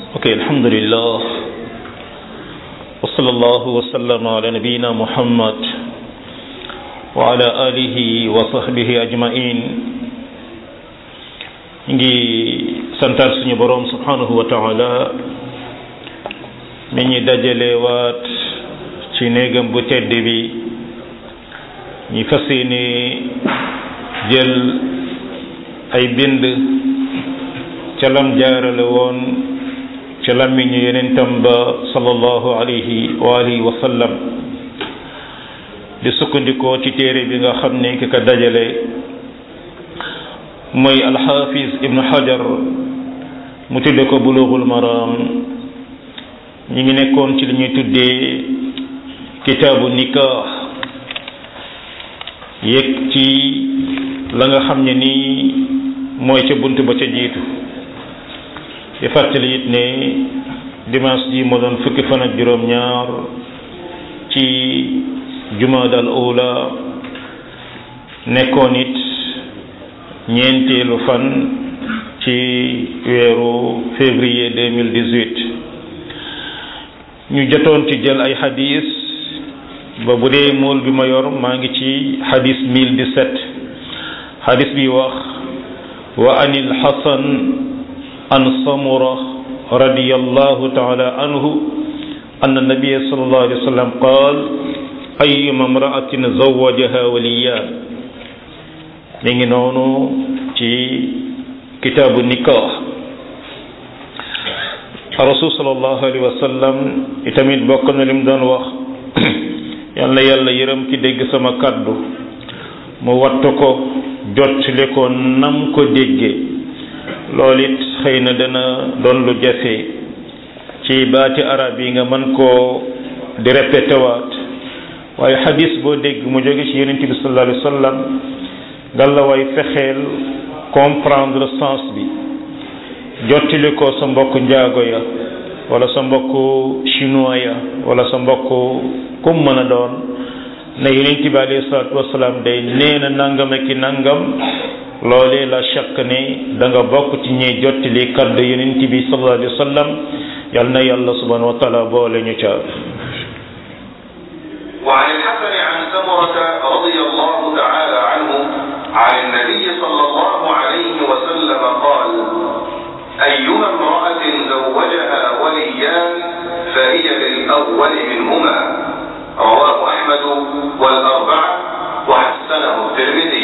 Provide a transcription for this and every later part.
ok alhamdulillah wa sallallahu wa sallam ala nabiyina muhammad wa ala alihi wa sahbihi ajmain ngi santaat suñu boroom subhanahu wa taala mi ñi dajale waat ci néegam bu tedd bi ñi fas yéene jël ay bind ca lam jaarale woon ca làmmiñu yenentam ba sallallahu alayhi wa alihi wa sallam di sukkandikoo ci téere bi nga xam ne ki ko dajale mooy alxaafis ibnu hajar mu tudde ko bulughul maram ñi ngi nekkoon ci li ñuy tuddee kitaabu nikah yëg ci la nga xam ne nii mooy ca bunt ba ca jiitu di fàttali it ne dimanche ji moo doon fukki fan ak juróom-ñaar ci jumaadal ula nekkoon it ñeenteelu fan ci weeru février 2018 ñu jotoon ci jël ay xadis ba bu dee mool bi ma yor maa ngi ci xadis 1017 xadis bi wax wa anil xasan an samura radiyallahu taala anhu أن النبي صلى الله عليه وسلم قال أيما امرأة زوجها وليان mi ngi noonu ci kitaabu nikah rasul sallallahu alayhi wa sallam itamit bokk na lim doon wax yal na yàlla yërëm ki dégg sama kàddu mu wattu ko jottali ko nam ko déggee loolu it xëy na dana doon lu jafe ci baati arab yi nga mën koo di répété waat waaye xadis boo dégg mu jóge ci yonent bi sallallahu alayhi wa sallam ngalla way fexeel comprendre sens bi jottali ko sa mbokk njaago ya wala sa mbokk chinois ya wala sa mbokk kum mën a doon ne yonent bi alayhi salaatu wasalaam day nee na nangam ak i nangam loolee la chaq ne da nga bokk ci ñuy jottali kaddu yonent bi sallallahu alayhi wa sallam yal na yàlla subhanahu wa taala boole ñu ca وعن الحسن عن سمرة رضي الله تعالى عنه عن النبي صلى الله عليه وسلم قال أيما امرأة زوجها وليان فهي للأول منهما رواه أحمد والأربعة وحسنه الترمذي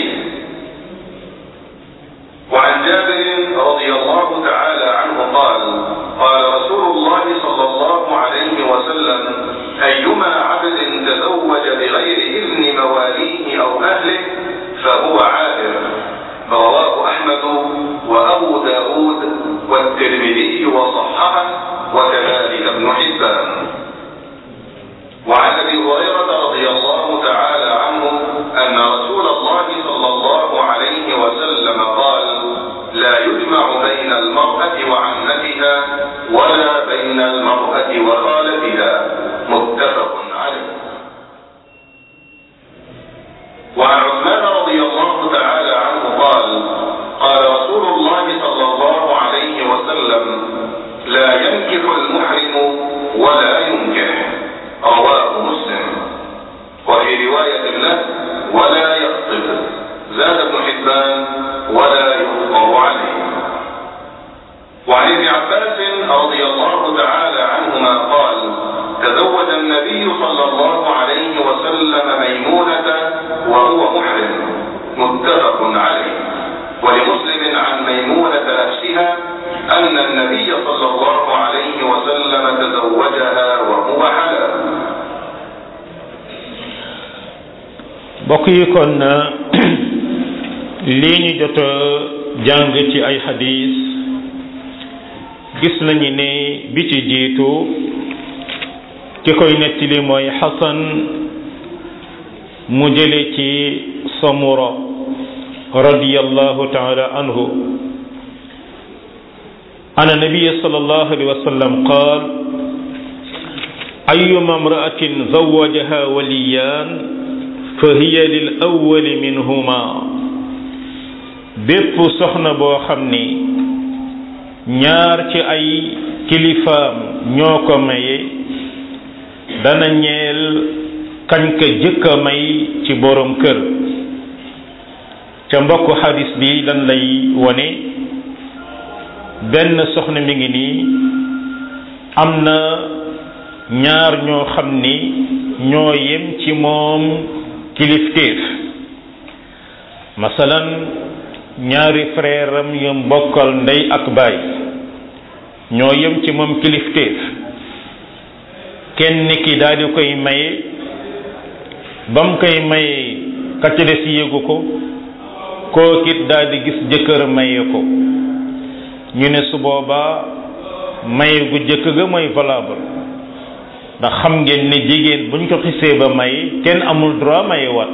وعن جابر رضي الله تعالى عنه قال قال رسول الله صلى الله عليه وسلم أيما عبد تزوج بغير إذن مواليه أو أهله فهو عابر رواه أحمد وأبو داود والترمذي وصححه وكذلك ابن حبان وعن أبي هريرة رضي الله تعالى عنه أن رسول الله صلى الله عليه وسلم قال لا يجمع بين المرأة وعمتها ولا بين المرأة وخالتها متفق عليه وعن عثمان رضي الله تعالى عنه قال قال رسول الله صلى الله عليه وسلم لا ينكح المحرم ولا ينكح رواه مسلم وفي رواية له ولا يخطب زاد ابن حبان ولا يخطر عليه وعن ابن عباس رضي الله تعالى عنهما قال تزوج النبي صلى الله عليه وسلم ميمونة وهو محرم متفق عليه ولمسلم عن ميمونة نفسها أن النبي صلى الله عليه وسلم تزوجها وهو حلال mbokk yi kon lii ñu jot a jàng ci ay xadis gis nañu ne bi ci jiitu ki koy nettali mooy xasan mu jële ci samura radiyallahu taala anhu أن النبي صلى الله عليه وسلم قال أيما امرأة زوجها وليان فهي للأول منهما bépp soxna boo xam ni ñaar ci ay kilifaam ñoo ko maye dana ñeel kañ ka jëkk a may ci borom kër ca mbokk xadis bi lan lay wone benn soxna mi ngi nii am na ñaar ñoo xam ni ñoo yem ci moom kilifteef masalan ñaari frère am yu mbokkal ndey ak baay ñoo yem ci moom kilifteef kenn ki daal di koy maye ba mu koy maye ka ca des yéegu ko kookit daal di gis jëkkër maye ko ñu ne su boobaa maye gu jëkk ga mooy valable ndax xam ngeen ne jigéen buñ ko xisee ba may kenn amul droit maye wat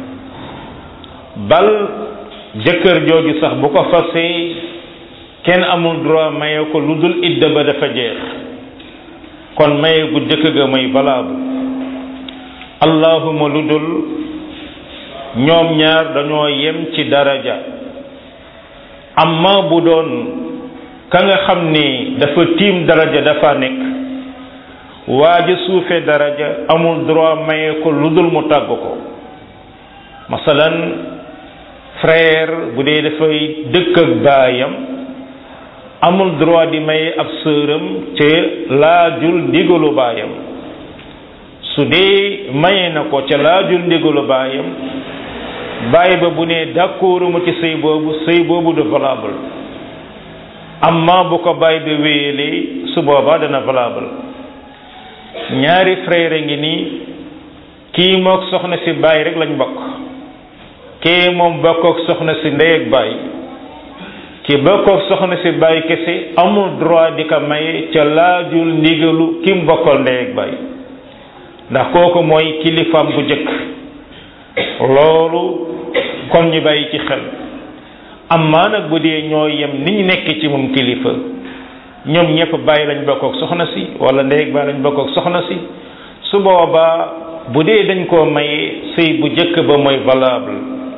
bal jëkkër jooju sax bu ko fasee kenn amul droit maye ko lu dul idda ba dafa jeex kon maye gu jëkk ga mooy valable allahuma lu dul ñoom ñaar dañoo yem ci daraja amma bu doon ka nga xam ni dafa tiim daraja dafa nekk waaja suufe daraja amul droit maye ko lu dul mu tàgg ko masalan frère bu dee dafay dëkk ak baayam amul droit di maye ab sëram ca laajul ndigalu baayam su dee maye na ko ca laajul ndigalu baayam baay ba bu ne d'accord mu ci sëy boobu sëy boobu de valable amma bu ko baay ba wéyalee su boobaa dana valable ñaari frère ngi nii kii mook soxna si baay rek lañ bokk kii moom bokkook soxna si ndey ak baay ki bokkook soxna si baay kese amul droit di ko maye ca laajul ndigalu ki mu bokkal ndey ak baay ndax kooku mooy kilifaam bu jëkk loolu kon ñu bàyyi ci xel amma nag bu dee ñoo yem ni ñu nekk ci moom kilifa ñoom ñëpp bàyyi lañ bokkook soxna si wala ndey ak baay lañ bokkook soxna si su boobaa bu dee dañ koo maye sëy bu jëkk ba mooy valable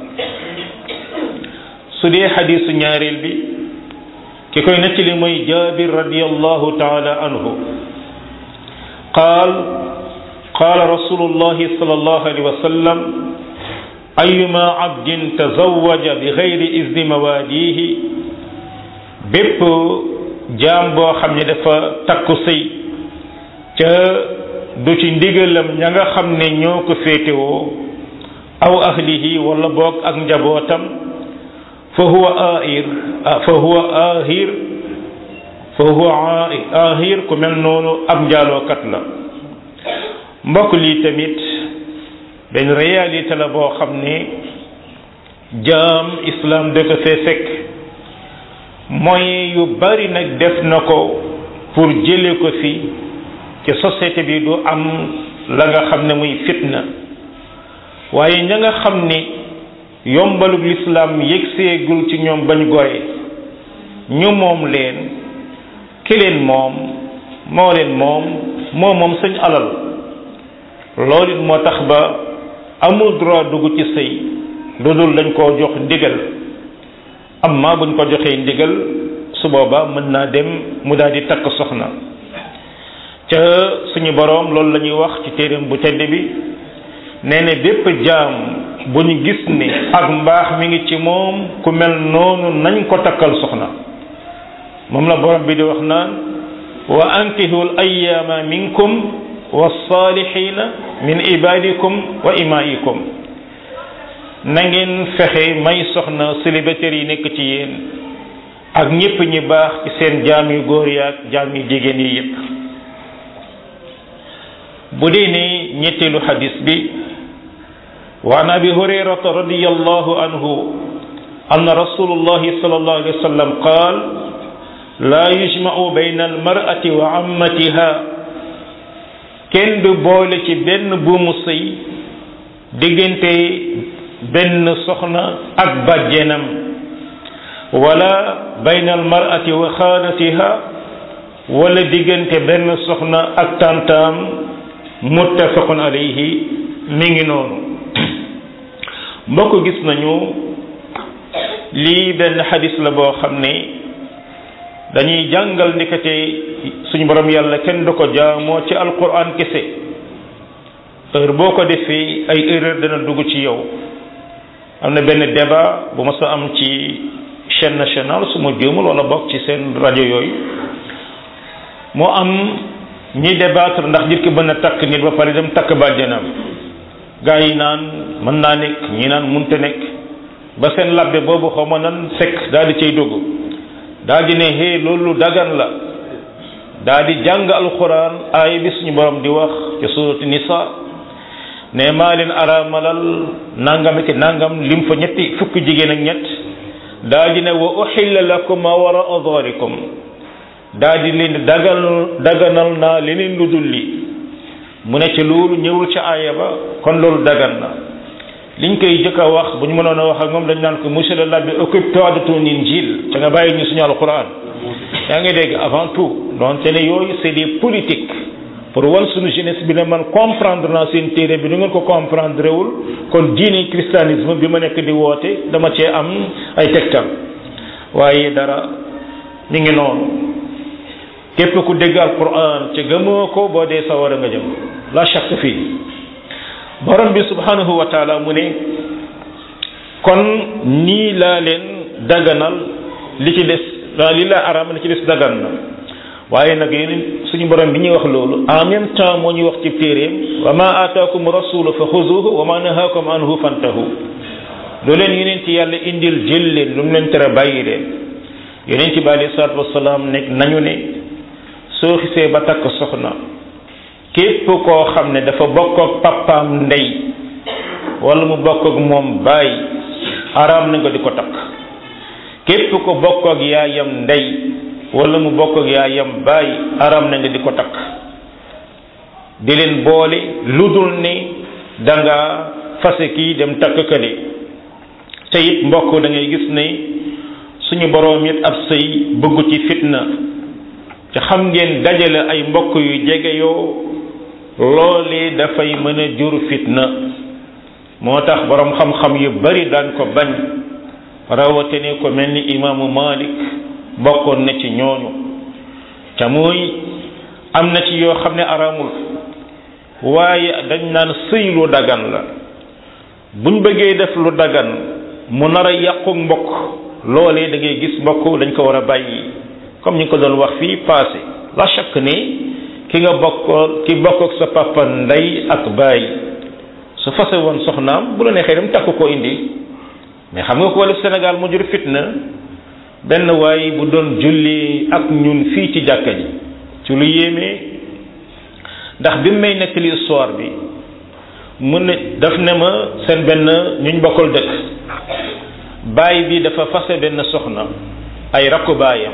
su dee xadiisu ñaareel bi ki koy nettali mooy jaabir radiallahu taala anhu qaal qaala rasulullahi sallallahu alayhi wa sallam ayuma abdin tazawaja bi gayri izni mawaadihi bépp jaam boo xam ne dafa takku sëy ca du ci ndigalam ña nga xam ne ñoo ko féetewoo aw ahlihi wala boog ak njabootam fa huwa ahir fa huwa ahir fa huwa ahir ku mel noonu ab njaalookat la mbokk lii tamit benn réalité la boo xam ne jaam islam da ko fee fekk moyen yu bari nag def na ko pour jële ko fi ci société bi du am la nga xam ne muy fitna waaye ña nga xam ni yombalug lislaam yëgseegul ci ñoom bañ gore ñu moom leen ki leen moom moo leen moom moo moom sañ alal loolu it moo tax ba amul droit dugg ci sëy lu dul dañ koo jox ndigal amma buñ ko joxee ndigal su boobaa mën naa dem mu daal di takk soxna ca suñu boroom loolu la ñuy wax ci téeréem bu tedd bi nee na bépp jaam bu ñu gis ni ak mbaax mi ngi ci moom ku mel noonu nañ ko takkal soxna moom la borom bi di wax naan wa ankihul ayyaama minkum wasaalihina min ibadikum wa imaikum na ngeen fexe may soxna célibataires yi nekk ci yéen ak ñépp ñi baax ci seen jaam yu góor yaak jaam yu jigéen yi yépp bu dee ne ñetteelu xadis bi wa an abi hurayrata radiyallahu anhu anna rasulullahi sallallahu alayhi wa sallam qaal la yujma'u bayna almar'ati wa ammatiha kenn du boole ci benn buumu sëy diggante benn soxna ak bàjjenam wala bayna almar'ati wa xaalatiha wala diggante benn soxna ak tantaam muttafaqun alayhi mi ngi noonu mbokk gis nañu lii benn xadis la boo xam ne dañuy jàngal ndikate suñu borom yàlla kenn du ko jaamoo ci alquran kese heure boo ko defee ay erreur dana dugg ci yow am na benn débat bu ma sa am ci chaîne nationale su ma juumul wala bokk ci seen rajo yooyu moo am ñi débattre ndax nit ki mën a takk nit ba pare dem takk bàjjanam gaa yi naan mën naa nekk ñi naan munte nekk ba seen labbe boobu xaw ma nan fekk daal di cay dugg daal di ne hé loolu dagan la daal di jàng alquran aaya bi suñu borom di wax ci surati nisa ne maa leen araamalal nangam ki nangam lim fa ñetti fukki jigéen ak ñett daal di ne wa uxilla lakum ma wara adharikum daal di leen dagal daganal naa leneen lu dul li mu ne ci loolu ñëwul ci aaya ba kon loolu dagan na liñ koy jëkk a wax bu ñu mënoon a wax ak moom dañ naan ko monsieur le labbe occupe-toi de ton injil te nga bàyyi ñu suñu alquran yaa ngi dégg avant tout donte ne yooyu c'est des politiques pour wan suñu jeunesse bi ne man comprendre naa seen téere bi nu ngeen ko comprendre wul kon diine christianisme bi ma nekk di woote dama cee am ay tegtal waaye dara mi ngi noonu képp ku dégg alquran ci gëmoo ko boo dee sa war a nga jëm la shakk fii borom bi subhanahu wa taala mu ne kon nii laa leen daganal li ci des li laa araam li ci des dagan na waaye nag yeneen suñu borom bi ñuy wax loolu en même temps moo ñuy wax ci téeréem wa ma ataakum rasulu fa xuzuhu wa ma nahaakum anhu fantahu lu leen yeneen ci yàlla indil jël leen lu mu leen tere bàyyi leen yeneen ci bi alayhi salaatu wasalaam nekk nañu ne soo xisee ba takk soxna képp koo xam ne dafa bokk ak papaam ndey wala mu bokk ak moom baay araam na nga di ko takk képp ko bokk ak yaayam ndey wala mu bokk ak yaayam baay araam na nga di ko takk di leen boole lu dul ne da nga fase kii dem takk kële te it mbokk da ngay gis ne suñu boroom it ab sëy bëggu ci fitna te xam ngeen dajale ay mbokk yu jege yoo loolee dafay mën a jur fitna moo tax boroom xam-xam yu bari daan ko bañ rawatene ko mel ni imaamu Malik bokkoon na ci ñooñu te muy am na ci yoo xam ne araamul waaye dañ naan sëy lu dagan la buñ bëggee def lu dagan mu nar a yàqu mbokk loolee da ngay gis mbokk dañ ko war a bàyyi comme ñu ko doon wax fii passé la chaque ne ki nga bokk ki bokk ak sa papa ndey ak baay su fase woon soxnaam bu la neexee dem takk ko indi mais xam nga ko wala Sénégal mu jur fitna benn waay bu doon julli ak ñun fii ci jàkka ji ci lu yéeme ndax bi may nettali histoire bi mu ne daf ne ma seen benn ñuñ bokkal dëkk baay bi dafa fase benn soxna ay rakku baayam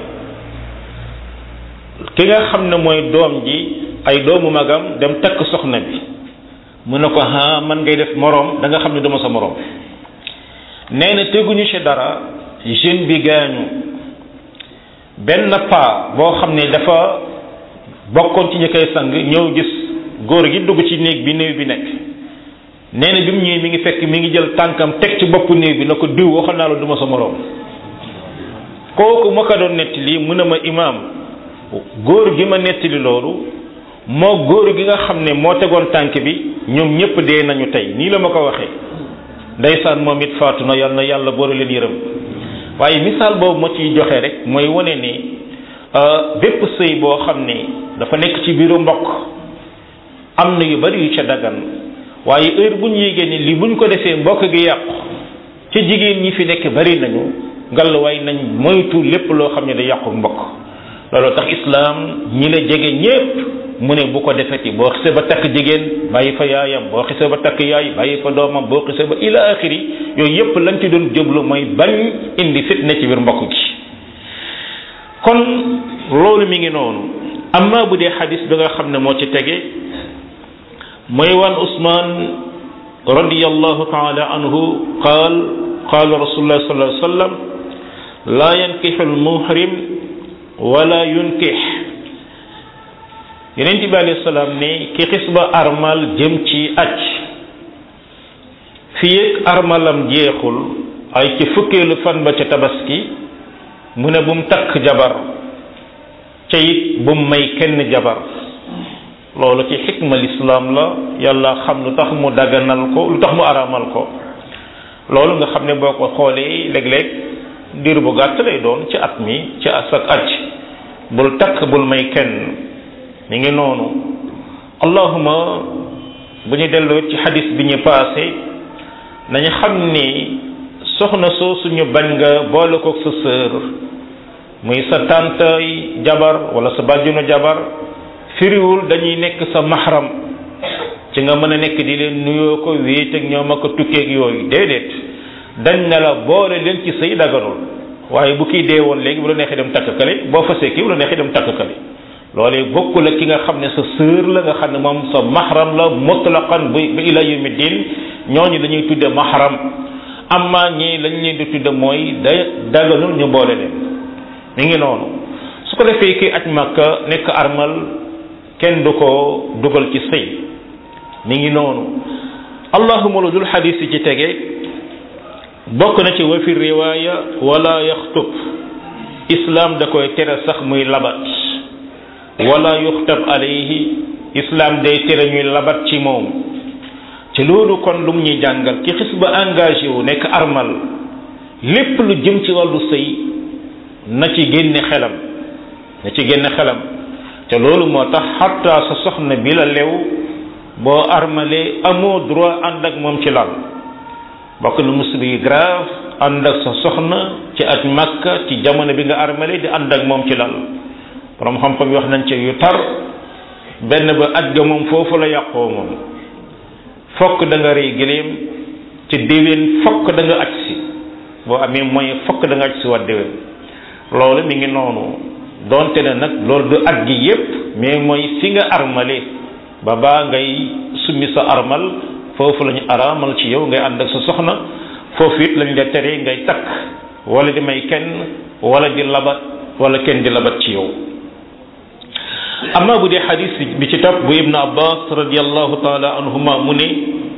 ki nga xam ne mooy doom ji ay doomu magam dem takk soxna bi mu ne ko ah man ngay def moroom da nga xam ne dama sa moroom nee na teguñu ci dara jeune bi gaañu benn paa boo xam ne dafa bokkoon ci ñi koy sang ñëw gis góor gi dugg ci néeg bi néew bi nekk nee na bi mu ñëwee mi ngi fekk mi ngi jël tànkam teg ci boppu néew bi na ko diw waxal naa la duma sa moroom kooku ma ko doon nettali mu ne ma imaam góor gi ma nettali loolu moo góor gi nga xam ne moo tegoon tànk bi ñoom ñëpp dee nañu tey nii la ma ko waxee ndeysaan moom it faatu na yàlla na yàlla boole leen yërëm waaye misaal boobu ma ciy joxe rek mooy wane ne bépp sëy boo xam ne dafa nekk ci biiru mbokk am na yu bari yu ca dagan waaye heure bu ñu yégée ni li buñ ko defee mbokk gi yàqu ca jigéen ñi fi nekk bari nañu ngallaawaay nañ moytu lépp loo xam ne da yàqu mbokk loolu tax islaam ñi la jege ñépp mu ne bu ko defeti boo xisee ba takk jigéen bàyyi fa yaayam boo xisee ba takk yaay bàyyi fa doomam boo xisee ba ila axiri yooyu yépp lañ ci doon jublu mooy bañ indi fitna ci biir mbokk gi kon loolu mi ngi noonu amma bu dee xadis bi nga xam ne moo ci tege mooy wan usman radiyallahu taala anhu qaal qaala rasulullah sallallahu alayhi wa sallam laa yankixu almuhrim wala yunkix yeneen bi alayhi salaam ne ki xis ba armal jëm ci aj fii ak armalam jeexul ay ci fukkeelu fan ba ca tabaski mu ne bu mu takk jabar ca it bu may kenn jabar loolu ci xikma lislaam la yàlla xam lu tax mu daganal ko lu tax mu araamal ko loolu nga xam ne boo ko xoolee léeg-léeg diir bu gàtt lay doon ci at mi ci asak aj bul takk bul may kenn mi ngi noonu allahuma bu ñu delloo ci xadis bi ñu paase nañu xam ni soxna soo suñu bañ nga boole ko sa sœur muy sa tàntay jabar wala sa bàjjunu jabar firiwul dañuy nekk sa maxaram ci nga mën a nekk di leen nuyoo ko wéet ak ñoom ak tukkeeg yooyu déedéet dañ na la boole leen ci sëy daganul waaye bu kii dee woon léegi bu la neexee dem takk kale boo fasee kii bu la neexee dem takk kale loolee bokkul ak ki nga xam ne sa sœur la nga xam ne moom sa maxaram la mutlaqan bi ba ila yawmi din ñooñu dañuy tudde maxaram amma ñii lañ leen di tudde mooy day daganul ñu boole leen mi ngi noonu su ko defee kii aj makka nekk armal kenn du ko dugal ci sëy mi ngi noonu allahuma lu dul xadis yi ci tege bokk na ci wa fi riwaaya wala yaxtub islam da koy tere sax muy labat wala yuxtab alayhi islam day tere ñuy labat ci moom ci loolu kon lu mu ñuy jàngal ki xis ba engagé wu nekk armal lépp lu jëm ci wàllu sëy na ci génne xelam na ci génne xelam te loolu moo tax xatta sa soxna bi la lew boo armalee amoo droit ànd ak moom ci lal bokk na musiba yi grave ànd ak sa soxna ci at makka ci jamono bi nga armalee di ànd ak moom ci lal borom xam-xam yi wax nañ ci yu tar benn ba aj ga moom foofu la yàqoo moom fokk da nga rey gëléem ci déwén fokk da nga aj si boo amee moyen fokk da nga aj si waat déwén loolu mi ngi noonu donte ne nag loolu du at gi yépp mais mooy fi nga armale ba baa ngay summi sa armal foofu la ñu araamal ci yow ngay ànd ak sa soxna foofu it lañ la tere ngay takk wala di may kenn wala di labat wala kenn di labat ci yow amma bu dee xadis bi ci topp bu ibn abbas radiallahu taala anhuma mu ne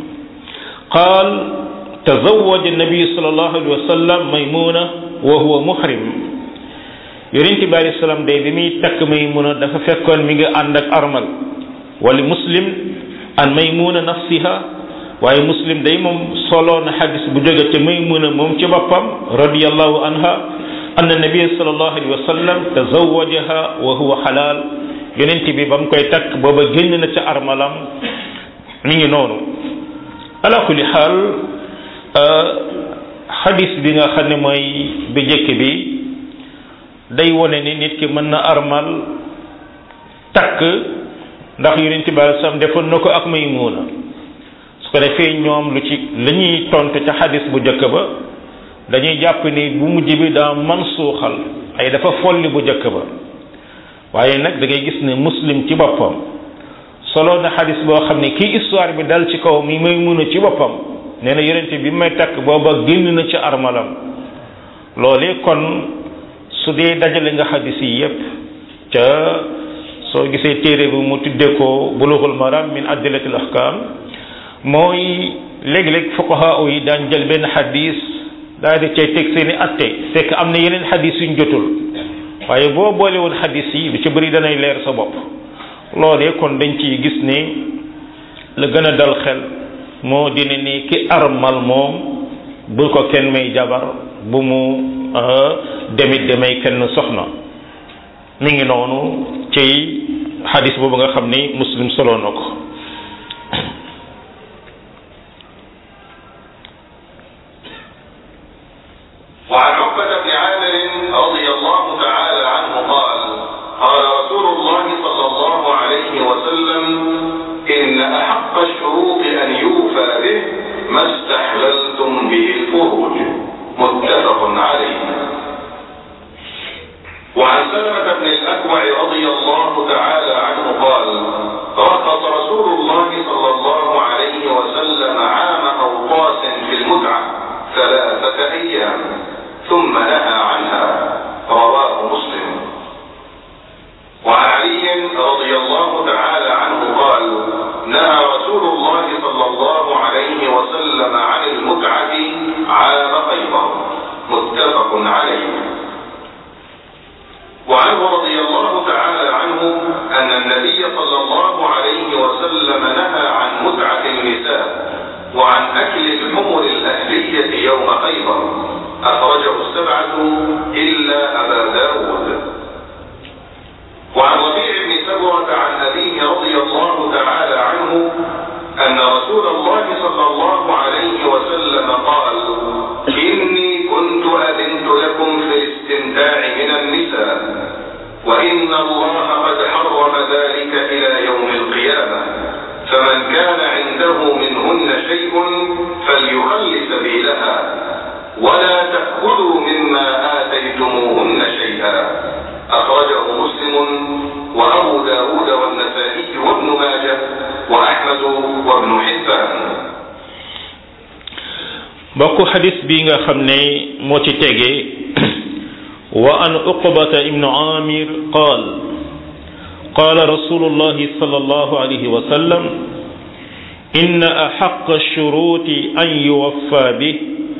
qaal tazawaja nabi sallallahu alayhi wa sallam maymuna wa huwa muhrim yonent bi alayhi salaam day bi muy takk maymuna dafa fekkoon mi nga ànd ak armal wali muslim an maymuna nafsiha waaye muslim day moom soloo na xadis bu jóge te maymuna moom ci boppam radiallahu anha anna nabiya sallallahu alayhi wa sallam tazawajaha wa huwa xalaal yonent bi ba mu koy takk booba génn na ca armalam mi ngi noonu ala kulli xaal xadis bi nga xam ne mooy bi jëkk bi day wone ni nit ki mën na armal takk ndax yonent bi alei salaam defoon na ko ak Maymuna su ko defee ñoom lu ci la ñuy tontu ca xadis bu jëkk ba dañuy jàpp ni bu mujj bi daa man suuxal ay dafa folli bu jëkk ba waaye nag da ngay gis ne muslim ci boppam solo na xadis boo xam ne kii histoire bi dal ci kaw mi Maymuna ci boppam nee na yonent bi may takk booba génn na ci armalam loolee kon su dee dajale nga xadis yi yépp ca soo gisee téere bi mu tuddee ko bulughul maram min adillatil ahkam mooy léeg-léeg fuqaha yi daan jël benn xadis daal di cay teg seeni atte fekk am na yeneen xadis yuñ jotul waaye boo boole woon xadis yi lu ci bëri danay leer sa bopp loolee kon dañ ciy gis ne la gën a dal xel moo dina ni ki armal moom bul ko kenn may jabar bu mu demit demay kenn soxna mi ngi noonu ci xadis boobu nga xam ni muslim solo na ko وعن عقبة بن عامر رضي الله تعالى عنه قال قال رسول الله صلى الله عليه وسلم إن أحق الشروط أن يوفى به ما استحللتم به الفروج متفق عليه وعن سلمة بن الأكوع رضي الله تعالى عنه قال رخص رسول الله صلى الله عليه وسلم عام أوطاس في المتعة ثلاثة أيام ثم نهى عنها رواه مسلم وعن علي رضي الله تعالى عنه قال نهى رسول الله صلى الله عليه وسلم عن المتعة عام خيبر متفق عليه وعنه رضي الله تعالى يوم خيبر أخرجه السبعة إلا أبا داود وعن ربيع بن سبرة عن أبيه رضي الله تعالى عنه أن رسول الله صلى الله عليه وسلم قال إني كنت أذنت لكم في الاستمتاع من النساء وإن الله قد حرم ذلك إلى يوم القيامة فمن كان عنده منهن شيء فليخل سبيلها ولا تأكلوا مما آتيتموهن شيئا أخرجه مسلم وأبو داود والنسائي وابن ماجه وأحمد وابن حبان bokk xadis bi nga xam ne moo ci tege wa an uqbata ibnu amir qaal قال رسول الله صلى الله عليه وسلم إن أحق الشروط أن يوفى به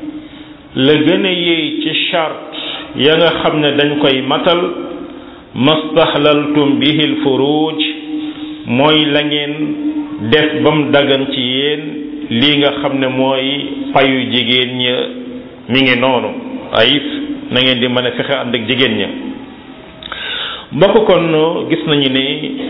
لجن يي شرط يغا خمنا دنجكاي ماتال ما استحللتم به الفروج موي لا ngeen def bam dagan ci yéen lii nga xam ne mooy payu jigéen ña mi ngi noonu ayif na ngeen di mën a fexe ànd ak jigéen ña mbokk kon gis nañu ne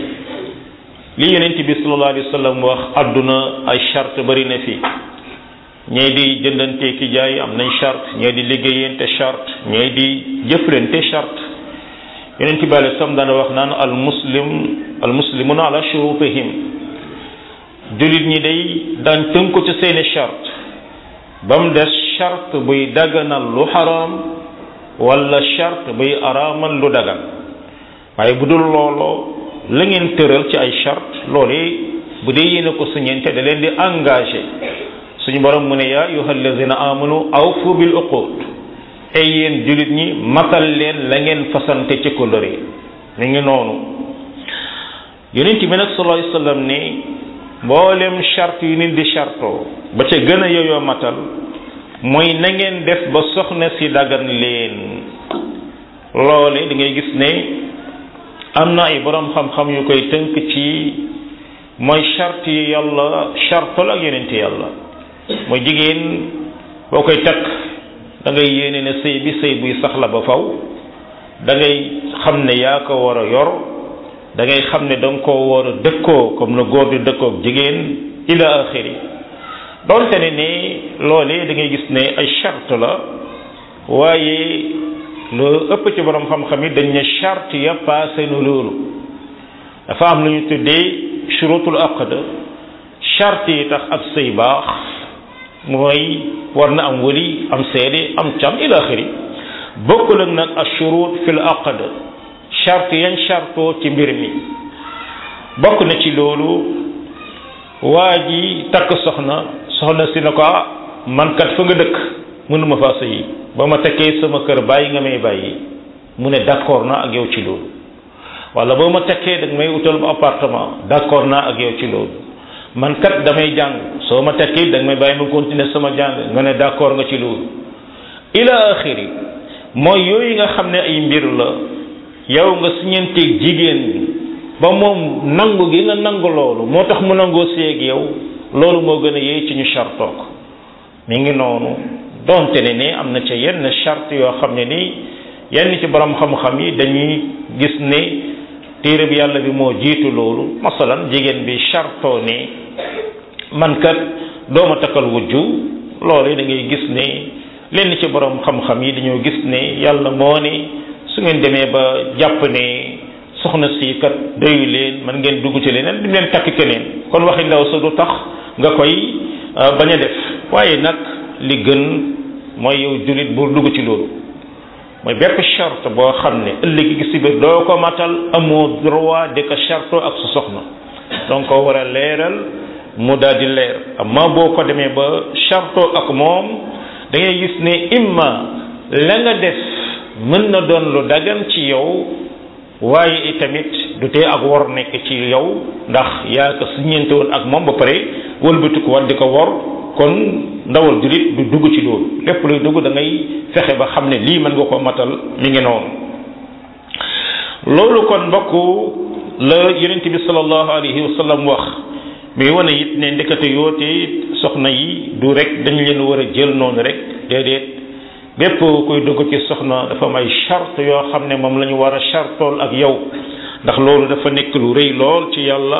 li yonent bi sallallahu alayhi wa sallam wax àdduna ay charte bari na fi ñee di jëndante ki jaay am nañ charte ñee di liggéeyante charte ñee di jëflante charte yonent bi alayhi salaam daana wax naan al muslim al muslimuna ala shurutihim jullit ñi day daan tënku ci seeni charte ba mu des charte buy daganal lu xaraam wala charte buy araamal lu dagan waaye bu dul looloo la ngeen tëral ci ay charte loolu bu dee yéene ko suñeente da leen di engagé suñu borom mu ne yaa ayuha alladina amanu awfu bil uqud ay yéen jullit ñi matal leen la ngeen fasante ci kóllëre mi ngi noonu yonent bi nag sallallahu alayhi wasallam ne mboolem charte yu nit di chartoo ba ca gën a yoyoo matal mooy na ngeen def ba soxna si dagan leen loole da ngay gis ne am na ay borom xam-xam yu koy tënk ci mooy charte yi yàlla chartal ak yonent yàlla mooy jigéen boo koy takk da ngay yéene ne sëy bi sëy buy sax la ba faw da ngay xam ne yaa ko war a yor da ngay xam ne da nga koo war a dëkkoo comme na góor di dëkkoog jigéen ila axiri donte ne ne loolee da ngay gis ne ay charte la waaye lu ëpp ci borom xam-xam yi dañ ne charte ya passé nu loolu dafa am lu ñu tuddee shurutul aqd charte yi tax ab sëy baax mooy war na am wali am seede am cam ila axiri bokkul ak nag ashurut fil aqd charte yan chartoo ci mbir mi bokk na ci loolu waa ji takk soxna soxna si na ko ah man kat fa nga dëkk mënuma faa sëyi ba ma tekkee sama kër bàyyi nga may bàyyi mu ne d'accord naa ak yow ci loolu wala boo ma tekkee dag may utal ba appartement d'accord naa ak yow ci loolu man kat damay jàng soo ma tekkee dag may bàyyi ma continuer sama jàng nga ne d'accord nga ci loolu ila axiri mooy yooyu nga xam ne ay mbir la yow nga siñanteeg jigéen ba moom nangu gi nga nangu loolu moo tax mu nangoo séeg yow loolu moo gën a yey ci ñu chartoo ko mi ngi noonu donte ne ne am na ca yenn charte yoo xam ne nii yenn ci borom xam-xam yi dañuy gis ne téere bi yàlla bi moo jiitu loolu masalan jigéen bi chartoo ne man kat dooma takkal wujju loolu da ngay gis ne lenn ci borom xam-xam yi dañoo gis ne yàlla moo ne su ngeen demee ba jàpp ne soxna si kat doyu leen man ngeen dugg ci leneen du leen takk keneen kon waxi ndaw sa du tax nga koy bañ a def waaye nag li gën mooy yow jullit bu dugg ci loolu mooy bépp charte boo xam ne ëllëg gi si biir doo ko matal amoo droit di ko charte ak su soxna donc ko war a leeral mu daal di leer amma boo ko demee ba charte ak moom da ngay gis ne imma la nga def mën na doon lu dagan ci yow waaye itamit du tee ak wor nekk ci yow ndax yaa ko siñeente woon ak moom ba pare wëlbatiku war di ko wor kon ndawal julit du dugg ci loolu lépp luy dugg da ngay fexe ba xam ne lii mën nga ko matal mi ngi noonu loolu kon mbokk la yonent bi sallallahu alayhi wa sallam wax mi wane it ne ndekete yoote soxna yi du rek dañ leen war a jël noonu rek déedéet bépp kuy dugg ci soxna dafa am ay charte yoo xam ne moom la ñu war a chartool ak yow ndax loolu dafa nekk lu rëy lool ci yàlla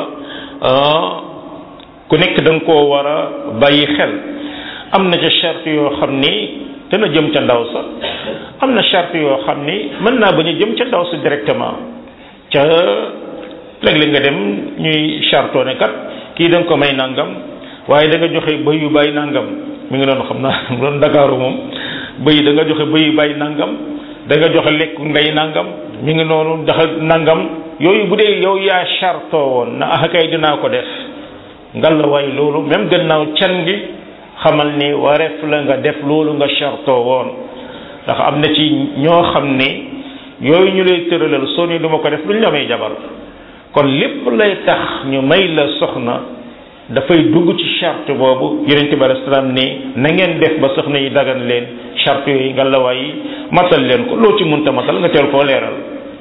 ku nekk da nga koo war a bàyyi xel am na ca charte yoo xam ni dana jëm ca ndaw sa am na charte yoo xam ni mën naa bañ a jëm ca ndaw sa directement ca léeg-léeg nga dem ñuy chartoo ne kat kii da nga ko may nangam waaye da nga joxe bëy yu bàyyi nangam mi ngi doon xam naa doon Dakaaru moom bëy da nga joxe bëy yu bàyyi nangam da nga joxe lekk ndey nangam mi ngi noonu joxe nangam yooyu bu dee yow yaa chartoo woon na ah kay dinaa ko def ngal la waaye loolu même gannaaw can gi xamal ni wareef la nga def loolu nga chartoo woon ndax am na ci ñoo xam ne yooyu ñu lay tëralal soo ni duma ko def duñ la may jabar kon lépp lay tax ñu may la soxna dafay dugg ci charte boobu yonente bi alayhi salaam ne na ngeen def ba soxna yi dagan leen charte yooyu nga la waay matal leen ko loo ci munta matal nga teel koo leeral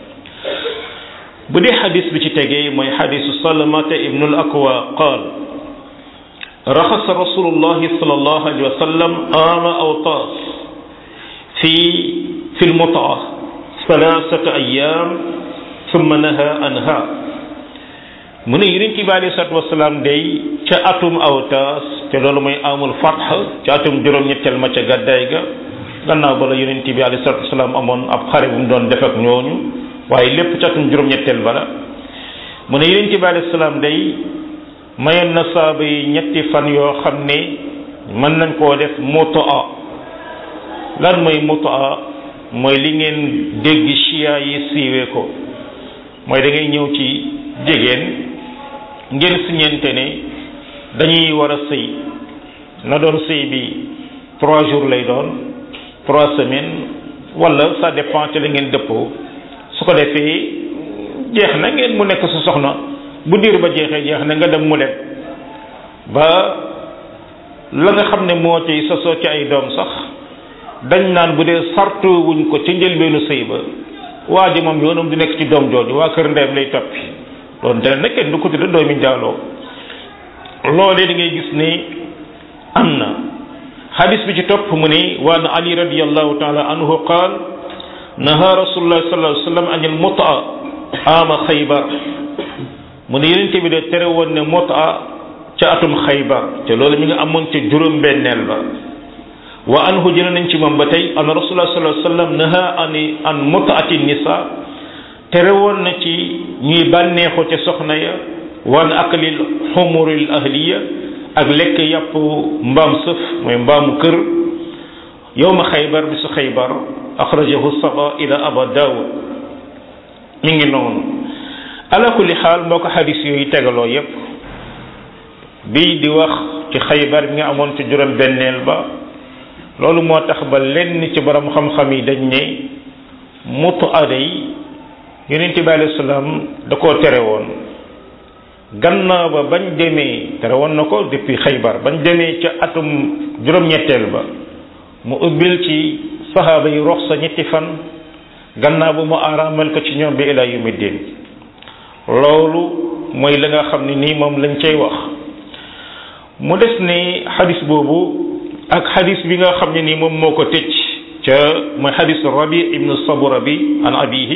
bu dee xadis bi ci tegee mooy xadisu salamata ibnu al akwa qaal raxasa rasulullahi sallallahu alayhi wa sallam ama awtaas fi fi lmutaa thalathata ayam thumma naha anha mu ne yonent bi alei salatu wasalaam day ca atum awtaas te loolu mooy amul fatx ca atum juróom-ñetteel ma ca gàddaay ga gannaaw ba la yonent bi alei salatu wasalaam amoon ab xare bu mu doon def ak ñooñu waaye lépp ca atum juróom-ñetteel bala mu ne yonent bi alei salaam day mayoon na saaba yi ñetti fan yoo xam ne mën nañ koo def mutaa lan mooy mutaa mooy li ngeen dégg chia yi siiwee ko mooy da ngay ñëw ci jigéen ngeen siñente ne dañuy war a sëy na doon sëy bi trois jours lay doon trois semaines wala ça dépend ci la ngeen dëppoo su ko defee jeex na ngeen mu nekk sa soxna bu diir ba jeexee jeex na nga dem mu dem ba la nga xam ne moo ci sosoo ci ay doom sax dañ naan bu dee sartu wuñ ko ci njëlbeenu sëy ba waa ji moom yoonam du nekk ci doom jooju waa kër ndeyam lay toppi doon te nag kenn du ko tudde doomi njaaloo loolee da ngay gis ne am na xadis bi ci topp mu ne waan ali radiallahu taala anhu qaal naha rasulullah sallallahu alayhi wa sallam anil mutaa ama xaybar mu ne yenente bi de tere woon ne mutaa ca atum xaybar te loolu mi nga amoon ca juróom benneel ba wa anhu jële nañ ci moom ba tey an rasulullah sallallahu alayhi wa sallam naha ani an mutaati nisa tere woon na ci ñuy bànneexu ca soxna ya wan aklil xumuril ahliya ak lekk yàpp mbaam sëf mooy mbaamu kër yowma xaybar bi su xaybar axrajahu saba ila aba daawud mi ngi noonu ala kulli xaal moo ko xadis yooyu tegaloo yépp bii di wax ci xaybar bi nga amoon ci juróom benneel ba loolu moo tax ba lenn ci borom xam-xam yi dañ ne mutu aday yonent bi alayhi salaam da koo tere woon gannaaw ba bañ demee tere woon na ko depuis xaybar bañ demee ca atum juróom-ñetteel ba mu ubbil ci saxaaba yi rox sa ñetti fan gannaaw ba mu araamal ko ci ñoom bi ila yawmi din loolu mooy la nga xam ne nii moom lañ cay wax mu des ne xadis boobu ak xadis bi nga xam ne nii moom moo ko tëj ca mooy xadis rabi ibnu sabura bi an abihi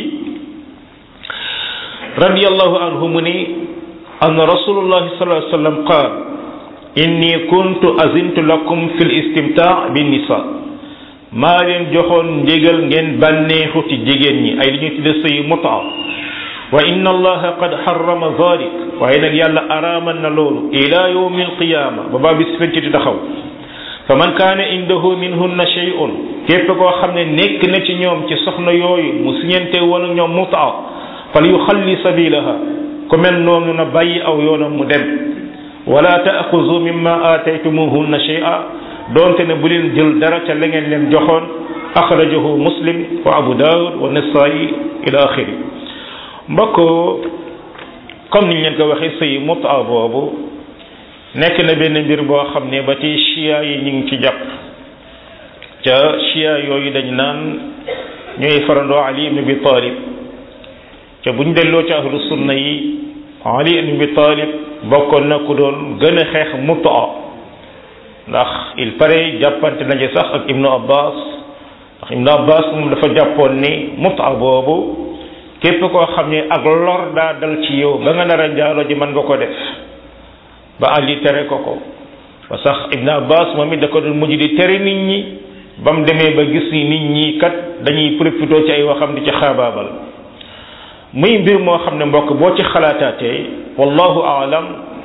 radiyallahu anhu mu ni an rasulullahi sallallahu alayhi wa sallam qaal inni kuntu azintu lakum fi l istimtaa bi nisa maa leen joxoon ndigal ngeen bànneexu ci jigéen ñi ay li ñuy tudde sëy mutaa wa inna allaha qad harrama dhalik waaye nag yàlla araamal na loolu ila yawmi alqiyama ba baa bis fenc di taxaw fa man kaana indahu minhunna shay'un képp koo xam ne nekk na ci ñoom ci soxna yooyu mu siñente woon ñoom mutaa fal yuxalli sabilaha ku mel noonu na bàyyi aw yoonam mu dem wala taaxuzu mimma aataytumuhunna shay'a doonte ne bu leen jël dara ca la ngeen leen joxoon axrajahu muslim wa abu daawud wa nasaayi ila axiri mbokk comme niñ leen ko waxee sëy mutaa boobu nekk na benn mbir boo xam ne ba ci chia yi ñu ngi ci jàpp ca chia yooyu dañ naan ñooy farandoo ali ibn abi talib te buñ delloo ci ahlu sunna yi ali ibn abi talib bokkoon na ku doon gën a xeex mutaa ndax il paraît jàppante nañu sax ak ibnu abbas ndax ibnu abbas moom dafa jàppoon ni muta boobu képp koo xam ne ak lor daa dal ci yow ba nga nar a njaalo ji mën nga ko def ba ali tere ko ko ba sax ibnu abbas moom it da ko doon mujj di tere nit ñi ba mu demee ba gis ni nit ñi kat dañuy profité ci ay waxam di ci xaabaabal muy mbir moo xam ne mbokk boo ci xalaataatee wallahu aalam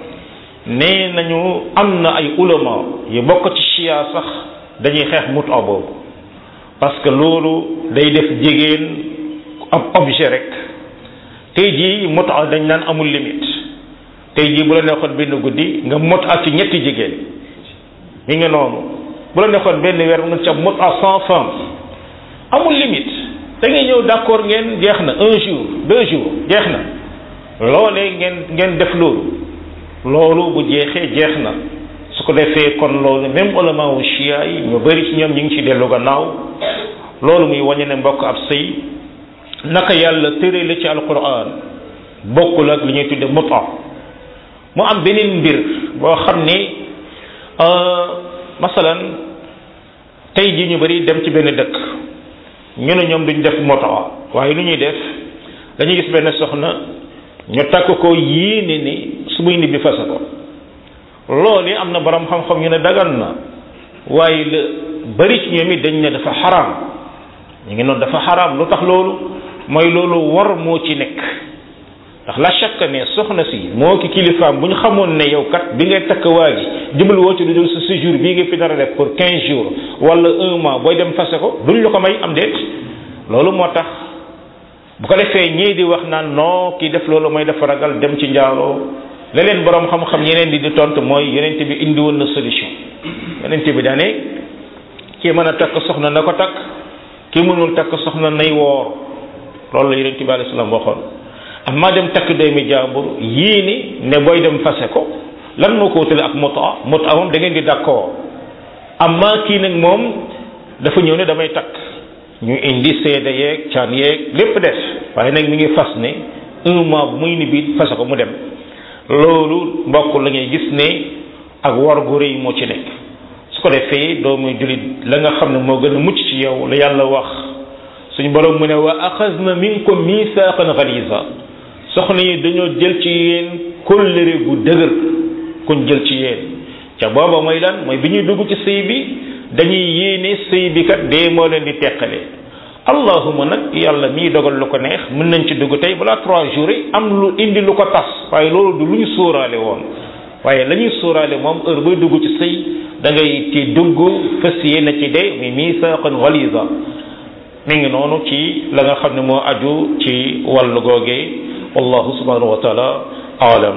nee nañu am na ay ulama yu bokk ci chia sax dañuy xeex muta boobu parce que loolu day def jigéen ab objet rek tey jii muta dañ naan amul limite tey jii bu la neexoon benn guddi nga muta ci ñetti jigéen mi ngi noonu bu la neexoon benn weer nga ci ab muta cent femmes amul limite da ngay ñëw d'accord ngeen jeex na un jour deux jours jeex na loolee ngeen ngeen def loolu loolu bu jeexee jeex na su ko defee kon loolu même ulama wu chia yi ñu bari ci ñoom ñu ngi ci dellu gannaaw loolu muy wañe ne mbokk ab sëy naka yàlla tërale ci alquran bokkul ak li ñuy tudde muta mu am beneen mbir boo xam ni masalan tey ji ñu bari dem ci benn dëkk ñu ne ñoom duñ def muta waaye lu ñuy def dañuy gis benn soxna ñu takk ko yéene ni su muy nit bi fase ko loolu am na borom xam-xam ñu ne dagan na waaye la bari ci ñoom it dañ ne dafa xaraam ñu ngi noonu dafa xaraam lu tax loolu mooy loolu war moo ci nekk ndax la chaque ne soxna si moo ki kilifaam bu ñu xamoon ne yow kat bi ngay takk waa ji jubal woo ci lu dul sa séjour bii nga fi dara def pour quinze jours wala un mois booy dem fase ko duñ la ko may am déet loolu moo tax bu ko defee ñii di wax naan non kii def loolu mooy dafa ragal dem ci njaaloo la leen borom xam-xam yeneen di di tontu mooy yonent bi indi woon na solution yonent bi daane kii mën a takk soxna na ko takk kii mënul takk soxna nay woor loolu la yonent bi alayhi salaam waxoon amma dem takk doomi jàmbur yii ni ne booy dem fase ko lan moo ko wutale ak muta muta moom da ngeen di d'accord amma kii nag moom dafa ñëw ne damay takk ñu indi seede yeeg caan yeeg lépp def waaye nag mi ngi fas ne un mois bu muy ni biit fase ko mu dem loolu mbokk la ngay gis ne ak war gu rëy moo ci nekk su ko defee doomu julit la nga xam ne moo gën a mucc ci yow la yàlla wax suñu borom mu ne wa axasna minkum misaaqan galiza soxna yi dañoo jël ci yéen kóllëre gu dëgër kuñ jël ci yéen ca booba mooy lan mooy bi ñuy dugg ci sëy bi dañuy yéene sëy bi kat dee moo leen di teqale allahuma nag yàlla mii dogal lu ko neex mën nañ ci dugg tey balaa trois jours yi am lu indi lu ko tas waaye loolu du lu ñu sóoraale woon waaye la ñuy sóoraale moom heure bay dugg ci sëy da ngay ci dugg fas yéene ci dee muy misaaqan galiza mi ngi noonu ci la nga xam ne moo aju ci wàllu googee wallahu subhanahu wa taala aalam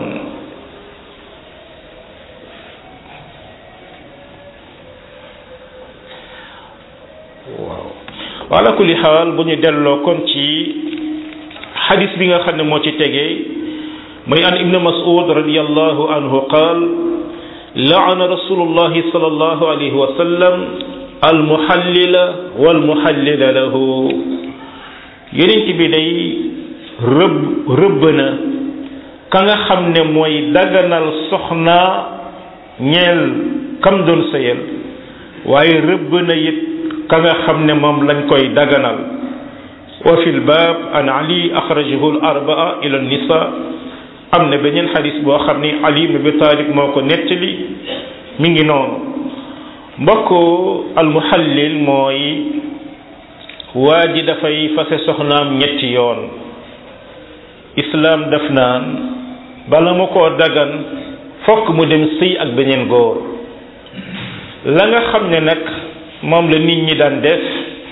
waaw wala kulli xaal bu ñu delloo kon ci xadis bi nga xam ne moo ci tegee muy an ibnu mas'ud radiyallahu anhu qaal laana rasulullahi sallallahu alayhi wa sallam almuhallila walmuhallila lahu yonent bi day rëbb rëbb na ka nga xam ne mooy daganal soxna ñeel kam doon sëyal waaye rëbb na it ka nga xam ne moom lañ koy daganal wa fi lbaab an ali axrajahu l arbaa ila nisa am na beneen xadis boo xam ni ali ibn abi talib moo ko nettali mi ngi noonu mbokk almuhallil mooy waa ji dafay fase soxnaam ñetti yoon islaam daf naan bala mu koo dagan fokk mu dem sëy ak beneen góor la nga xam ne nag moom la nit ñi daan def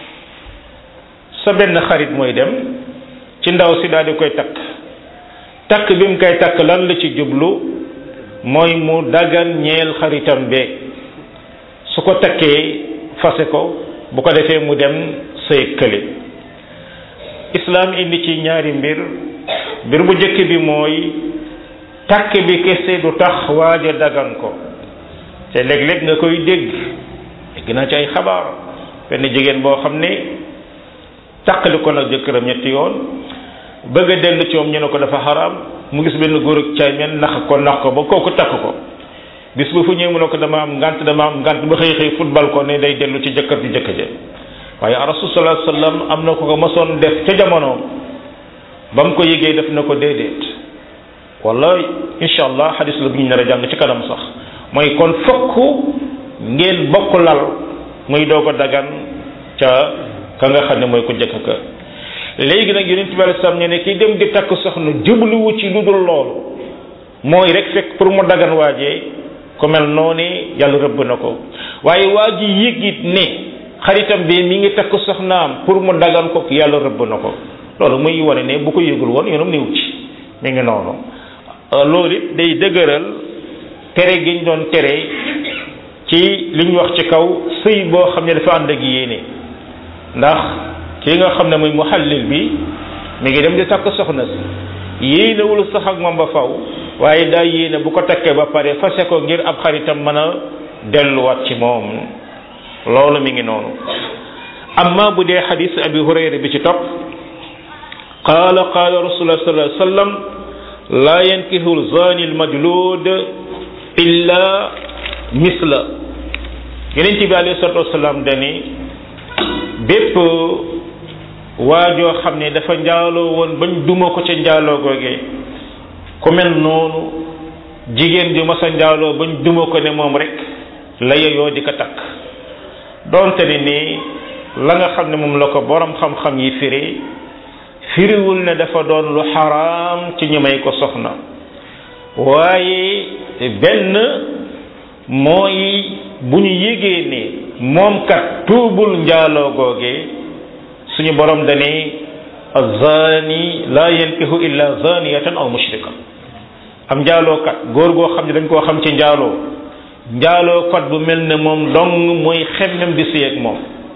sa benn xarit mooy dem ci ndaw si daal di koy takk takk bi mu koy takk lan la ci jublu mooy mu dagan ñeel xaritam be su ko takkee fase ko bu ko defee mu dem sëy kële islaam indi ci ñaari mbir mbir bu njëkk bi mooy takk bi kese du tax waaja dagan ko te léeg-léeg nga koy dégg dégg naa ci ay xabaar benn jigéen boo xam ne taqali ko nag jëkkëram ñetti yoon bëgg a dellu ci moom ñu ne ko dafa xaraam mu gis benn góor ak caay men nax ko nax ko ba kooku takk ko bis bu fu ñëw mu ne ko dama am ngant dama am ngant ba xëy xëy football ko ne day dellu ci jëkkër ji jëkk ja waaye rasul sallallahu alayhi wasallam am na ko ko mosoon def ca jamonoom ba mu ko yëgee def na ko déedéet wala incha allah xadis la bu ñu nar a jàng ci kanam sax mooy kon fokk ngeen bokk lal muy doog a dagan ca ka nga xam ne mooy ko jëkk ka léegi nag yonent bi alei salaam ne ne kii dem di takk soxna jubluwu ci lu dul loolu mooy rek fekk pour mu dagan waajee ku mel noonu yàlla rëbb na ko waaye waa ji yëg it ne xaritam bi mi ngi takk soxnaam pour mu dagan ko yàlla rëbb na ko loolu muy wane ne bu ko yëgul woon yoonam néew ci mi ngi noonu loolu it day dëgëral tere gi ñu doon tere ci li ñu wax ci kaw sëy boo xam ne dafa ànd ak yéene ndax ki nga xam ne muy muhallil bi mi ngi dem di takk soxna si yéenewul sax ak moom ba faw waaye daa yéene bu ko takkee ba pare fase ko ngir ab xaritam mën a delluwaat ci moom loolu mi ngi noonu amma bu dee xadis abi hurayra bi ci topp qaala qaala rasulullah sallallahu alayhi wa sallam laa yankihu zani almajlud illa misla yeneen bi alayhi salatu wasalaam dani bépp waajoo xam ne dafa njaaloo woon bañ duma ko ca njaaloo googee ku mel noonu jigéen ju mas a njaaloo bañ duma ko ne moom rek la yeyoo di ko takk doonte ne ni la nga xam ne moom la ko borom xam-xam yi firi firiwul ne dafa doon lu xaraam ci ñi may ko soxna waaye benn mooy bu ñu yégee ne moom kat tuubul njaaloo googee suñu borom dane azani la yankihu illa zaniyatan aw mushrika am njaalookat góor goo xam ne dañ koo xam ci njaaloo njaalookat bu mel ne moom dong mooy xemmem di sëy ak moom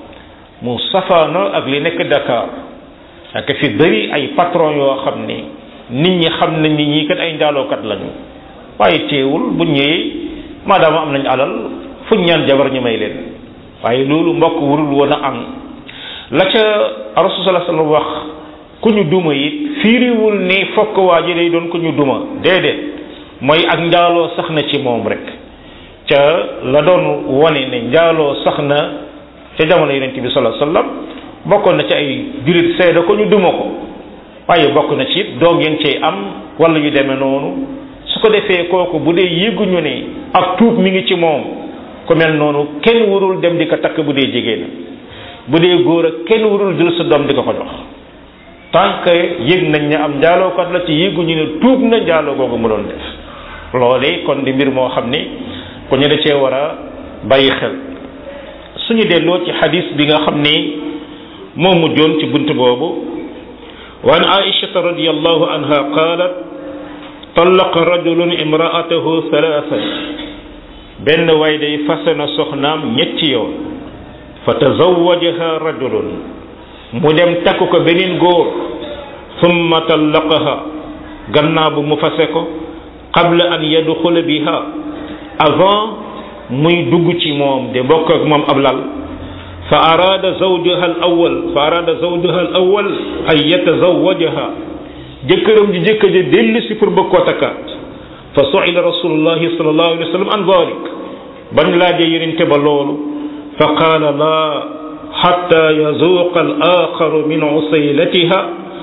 mu safaano ak li nekk Dakar ak fi bëri ay patron yoo xam ne nit ñi xam nañ ni ñii kat ay njaalookat lañu waaye teewul bu ñëwee maadaama am nañ alal fuñ ñaan jabar ñu may leen waaye loolu mbokk wurul woon a am la ca rasul sallallahu alayhi wasallam wax ku ñu duma it fiiriwul ni fokk waa ji day doon ku ñu duma déedéet mooy ak njaaloo sax na ci moom rek ca la doon wone ne njaaloo sax na ca jamono yonent bi sallallahu alayhi wasallam bokkoon na ci ay julit seede ko ñu duma ko waaye bokk na ci it doog yéen cay am wala yu demee noonu su ko defee kooku bu dee yëguñu ne ak tuub mi ngi ci moom ku mel noonu kenn warul dem di ko takk bu dee jigéen bu dee góor ak kenn warul jël sa doom di ko ko jox tant que yëg nañ ne am njaalookat la ci yëguñu ne tuub na njaaloo googu mu doon def loole kon di mbir moo xam ni ku ñu da cee war a bàyyi xel suñu delloo ci xadis bi nga xam ni moo mujjoon ci bunt boobu wa an aishata radiallahu anha qalat talaqa rajulun imraatahu thalathan benn waay day fase na soxnaam ñetti yoon fa tazawajaha rajulun mu dem takk ko beneen góor summa tallaqaha gannaaw bu mu fase ko qabla an yadxula biha avant muy dugg ci moom de bokk ak moom ab lal fa araada zawjaha al awal fa araada zawjaha al awal an yatazawajaha jëkkëram ji jëkk ja dellu si pour bëgg koo takkaat fa suila rasulullahi sallallahu alayhi wa sallam an dalik bañ laajee yonente ba loolu fa qaala laa xatta yazuuqa al axaru min usaylatiha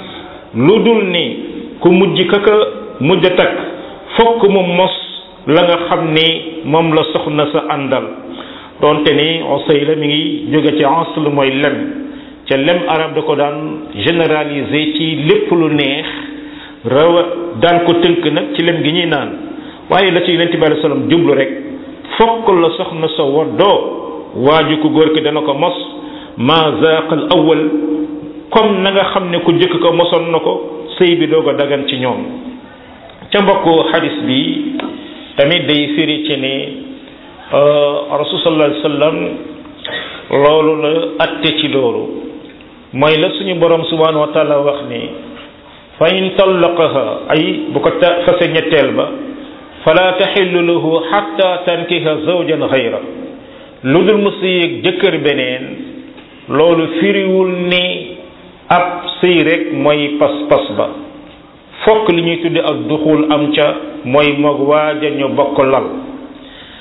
lu dul ni ku mujj kaka mujj a takk fokk mu mos la nga xam ni moom la soxna sa àndal donte ni usayla mi ngi jóge ci asl mooy lem ca lem arab da ko daan généraliser ci lépp lu neex rawa daan ko tënk nag ci lem gi ñuy naan waaye la ci yonente bi alei sallam jublu rek fokk la soxna sa waddoo waaju ku góor ki dana ko mos ma zaaqal awal comme na nga xam ne ku jëkk ko mosoon na ko sëy bi doog a dagan ci ñoom ca mbokku xadis bi tamit day firi ci ne rasul sallallahu alayhi wasallam loolu la atte ci loolu mooy la suñu borom subhanahu wa taala wax ni fa in tallaqaha ay bu ko ta fase ñetteel ba fala taxillu lahu xatta tankiha zawjan xayra lu dul mu sëyeeg jëkkër beneen loolu firiwul ni ab sëy rek mooy pas-pas ba fokk li ñuy tudde ak duxul am ca mooy moog waaja ñu bokk lal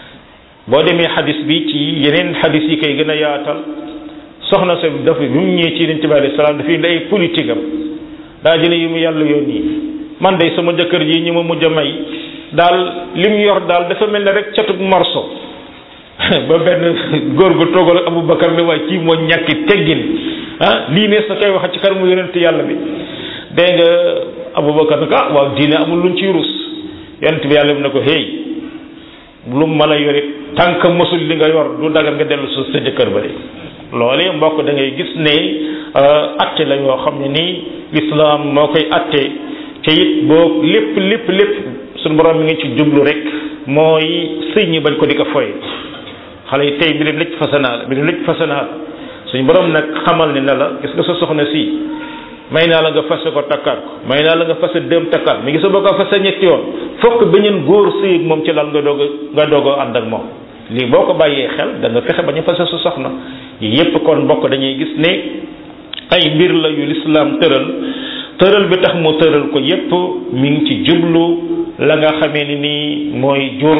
boo demee xadis bi ci yeneen xadis yi koy gën a yaatal soxna sa dafa bi mu ñëwee ci yonent bi alayhi salaam dafa indi ay politique am daa jële yu mu yàlla yónni man day sama jëkkër ji ñi ma mujj a may daal li mu yor daal dafa mel ne rek catug morso ba benn góor gu toogal ak Aboubacar ne waaye kii moo ñàkki teggin ah lii ne sa koy wax ci kar mu yonent yàlla bi dégg nga Aboubacar ne ko ah waaw diine amul luñ ciy rus yonent bi yàlla bi ne ko hey lu mu mën a yore tànk mosul li nga yor du dagal nga dellu su sa jëkkër ba de loolee mbokk da ngay gis ne atte la yoo xam ne nii lislaam moo koy atte te it boo lépp lépp lépp suñu borom mi ngi ci jublu rek mooy sëy ñi bañ ko di ko foye xale yi tey bi leen lëj fasanaa la bi leen lëj fasanaa la suñu borom nag xamal ne ne la gis nga sa soxna si may naa la nga fase ko takkaat ko may naa la nga fase dem takkaat mi ngi sa boo ko fase ñetti yoon fokk beneen góor sëy ak moom ci lal nga doog a nga doog a ànd ak moom lii boo ko bàyyee xel da nga fexe ba ñu fase sa soxna yépp kon mbokk dañuy gis ne ay mbir la yu lislaam tëral tëral bi tax mu tëral ko yépp mi ngi ci jublu la nga xamee ni nii mooy jur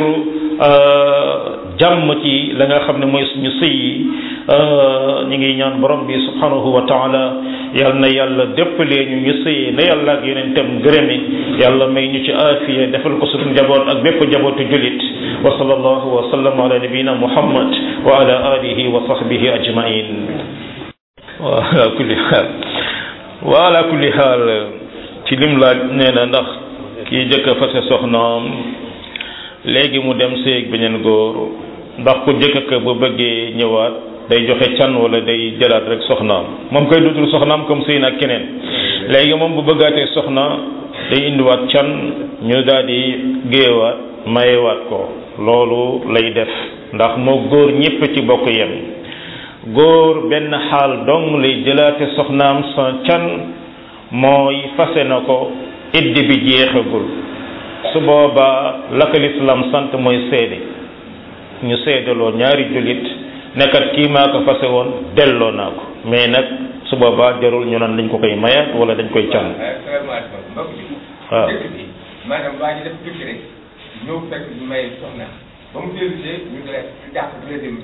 jàmm ci la nga xam ne mooy suñu sëy yi ñu ngi ñaan borom bi subhanahu wa taala yal na yàlla déppalee ñu ñu sëyee na yàlla ak yeneen tam gërëmi yàlla may ñu ci aafiya defal ko suñu njaboot ak bépp njabootu julit wa sallallahu wa sallam ala nabiyina muhammad wa ala alihi wa sahbihi ajmain wa ala kulli xaal wa ala kulli xaal ci lim laaj nee na ndax kii jëkk a fase soxnaam léegi mu dem séeg beneen góor ndax ku jëkk ka bu bëggee ñëwaat day joxe can wala day jëlaat rek soxnaam moom koy dudul soxnaam comme sëy nag keneen léegi moom bu bëggaatee soxna day indiwaat can ñu daal di géewaat mayewaat ko loolu lay def ndax moo góor ñépp ci bokk yem góor benn xaal dong lay jëlaate soxnaam sa can mooy fase na ko iddi bi jeexagul su boobaa la ko lislaam sant mooy seede ñu seedaloo ñaari jullit nekkat kii maa ko fase woon delloo naa ko mais nag su boobaa jarul ñu naan dañ ko koy mayaat wala dañ koy can waaw maanaam waa ji def tukki rek ñëw fekk ñu may soxna ba mu dellu see ñu ne ñu jàpp deuxième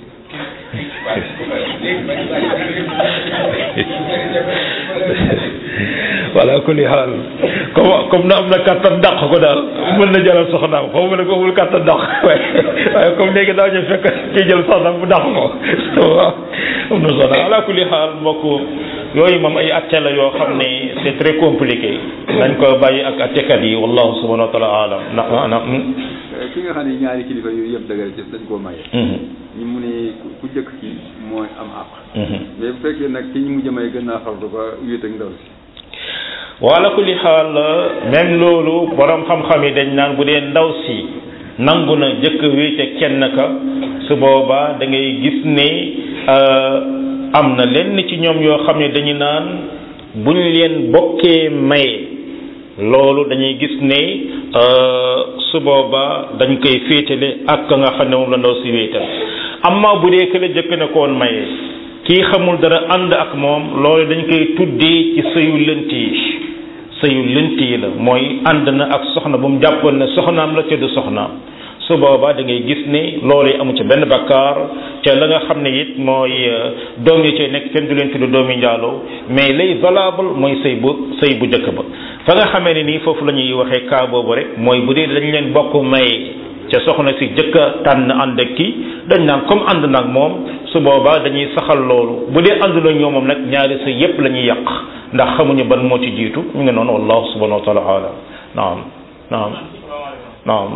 voilà kulli xaal comme comme na am na kàttan dàq ko daal mën na jëlal soxnaam xaw ma ne ko amul kàttan dàq waaye waaye comme léegi daa ñu fekk kii jël soxnaam bu dàq ko waaw am na soxna ala kulli xaal mbokk yooyu moom ay atte la yoo xam ne c'est très compliqué dañ ko bàyyi ak attekat yi wallahu subhanahu wa taala alam ndax ana ki nga xam ne ñaari kilifa yooyu yëpp dëgër ci dañ koo maye. ñu mu ne ku jëkk ki mooy am àq. mais bu fekkee nag ki ñu mujj may gën naa fardu ba wéet ak ndaw si. wala kulli xaal même loolu borom xam-xam yi dañ naan bu dee ndaw si nangu na jëkk wéete kenn ka su boobaa da ngay gis ne am na lenn ci ñoom yoo xam ne dañu naan buñ leen bokkee maye loolu dañuy gis ne su boobaa dañ koy féetale ak ka nga xam ne moom la ndaw si wéetal amma bu dee kële jëkk na koon maye kii xamul dara ànd ak moom loolu dañ koy tuddee ci sëyu lënt yi sëyu lënt yi la mooy ànd na ak soxna bu mu jàppoon ne soxnaam la te du soxnaam su boobaa da ngay gis ne loolu amu ci benn bakkaar te la nga xam ne it mooy doom yi cay nekk kenn du leen tudd doomi njaaloo mais lay valable mooy sëy bu sëy bu njëkk ba fa nga xamee ne nii foofu la ñuy waxee cas boobu rek mooy bu dee dañ leen bokk may ca soxna si jëkk a tànn ànd ak kii dañ naan comme ànd nag moom su boobaa dañuy saxal loolu bu dee ànd na ñoom moom nag ñaari sëy yépp la ñuy yàq ndax xamuñu ban moo ci jiitu ñu ngi noonu wallahu subhanahu wa taala alam naam naam naam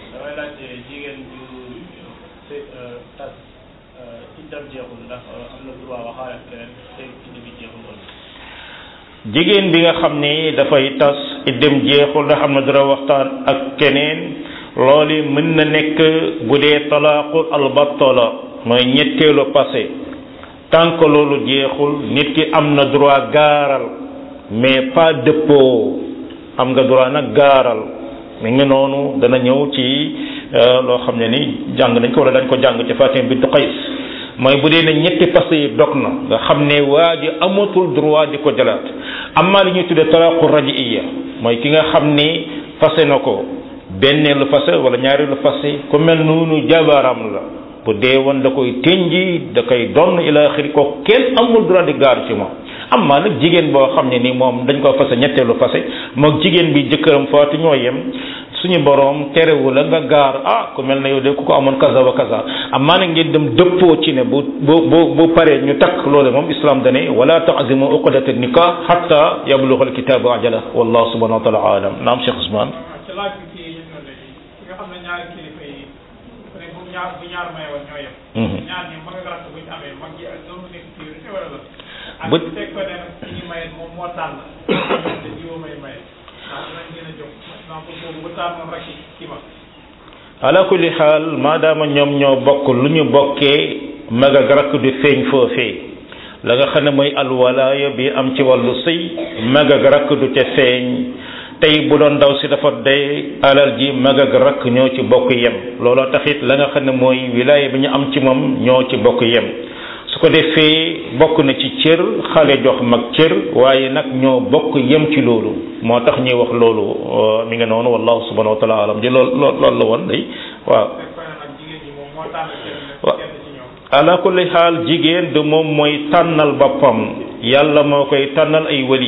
jigéen bi nga xam ni dafay tas iddem jeexul ndax am na dara waxtaan ak keneen loolu mën na nekk bu dee talaaqul albattala mooy ñetteelu passé tant que loolu jeexul nit ki am na droit gaaral mais pas dëppoo am nga droit nag gaaral mi ngi noonu dana ñëw ci loo xam ne ni jàng nañ ko wala dañ ko jàng ci Fatim bintu Qays mooy bu dee ne ñetti passé yi dog na nga xam ne waa ji amatul droit di ko jëlaat amma li ñuy tuddee talaaqu rajiiya mooy ki nga xam ni fase na ko benneelu fase wala ñaareelu fase ku mel noonu jabaram la bu dee woon da koy tënji da koy donn ila axiri ko kenn amul droit di gaar ci moom amma nag jigéen boo xam ne ni moom dañ ko fase ñetteelu fase moog jigéen bi jëkkëram faatu ñoo yem suñu borom terewu la nga gaar ah ku mel ne yow de ku ko amoon kaza wa kaza amma nag ngeen dem dëppoo ci ne bu bu bu bu paree ñu takk loolu moom islam dane wala ta'zimu uqdata nikah hatta yablugha alkitabu ajala wallahu subhanahu wa taala alam naam Cheikh Ousmane ci laaj bi kii ñu doon léegi ki nga xam ne ñaari kilifa yi bu ne bu ñaar bu ñaar may woon ñoo yem ñaar ñi mag ak rakk bu ñu amee mag ji ak doomu nekk priorité wala la ak Bu- bu fekk ko ne nag ki ñu maye moom moo tànn te jiwoo may maye ndax dinañ gën a jóg donc boobu bu tànnoon rek ki ma ala kulli xaal maadaama ñoom ñoo bokk lu ñu bokkee mag ak rakk du feeñ foofee la nga xam ne mooy alwalaaya bi am ci wàllu sëy mag ak rakk du ca feeñ tey bu doon ndaw si dafa day alal ji mag ak rakk ñoo ci bokk yem looloo taxit la nga xam ne mooy wilaaya bi ñu am ci moom ñoo ci bokk yem su ko defee bokk na ci cër xale jox mag cër waaye nag ñoo bokk yem ci loolu moo tax ñuy wax loolu euh, mi nga noonu wallahu subhanahu wa taala alam di lool lool loolu la woon day waaw fekk ko ne nag jigéen ñi moom moo tànn kenn Wa- kenn ci ñoom ala kulli xaal jigéen du moom mooy tànnal boppam yàlla moo koy tànnal ay wali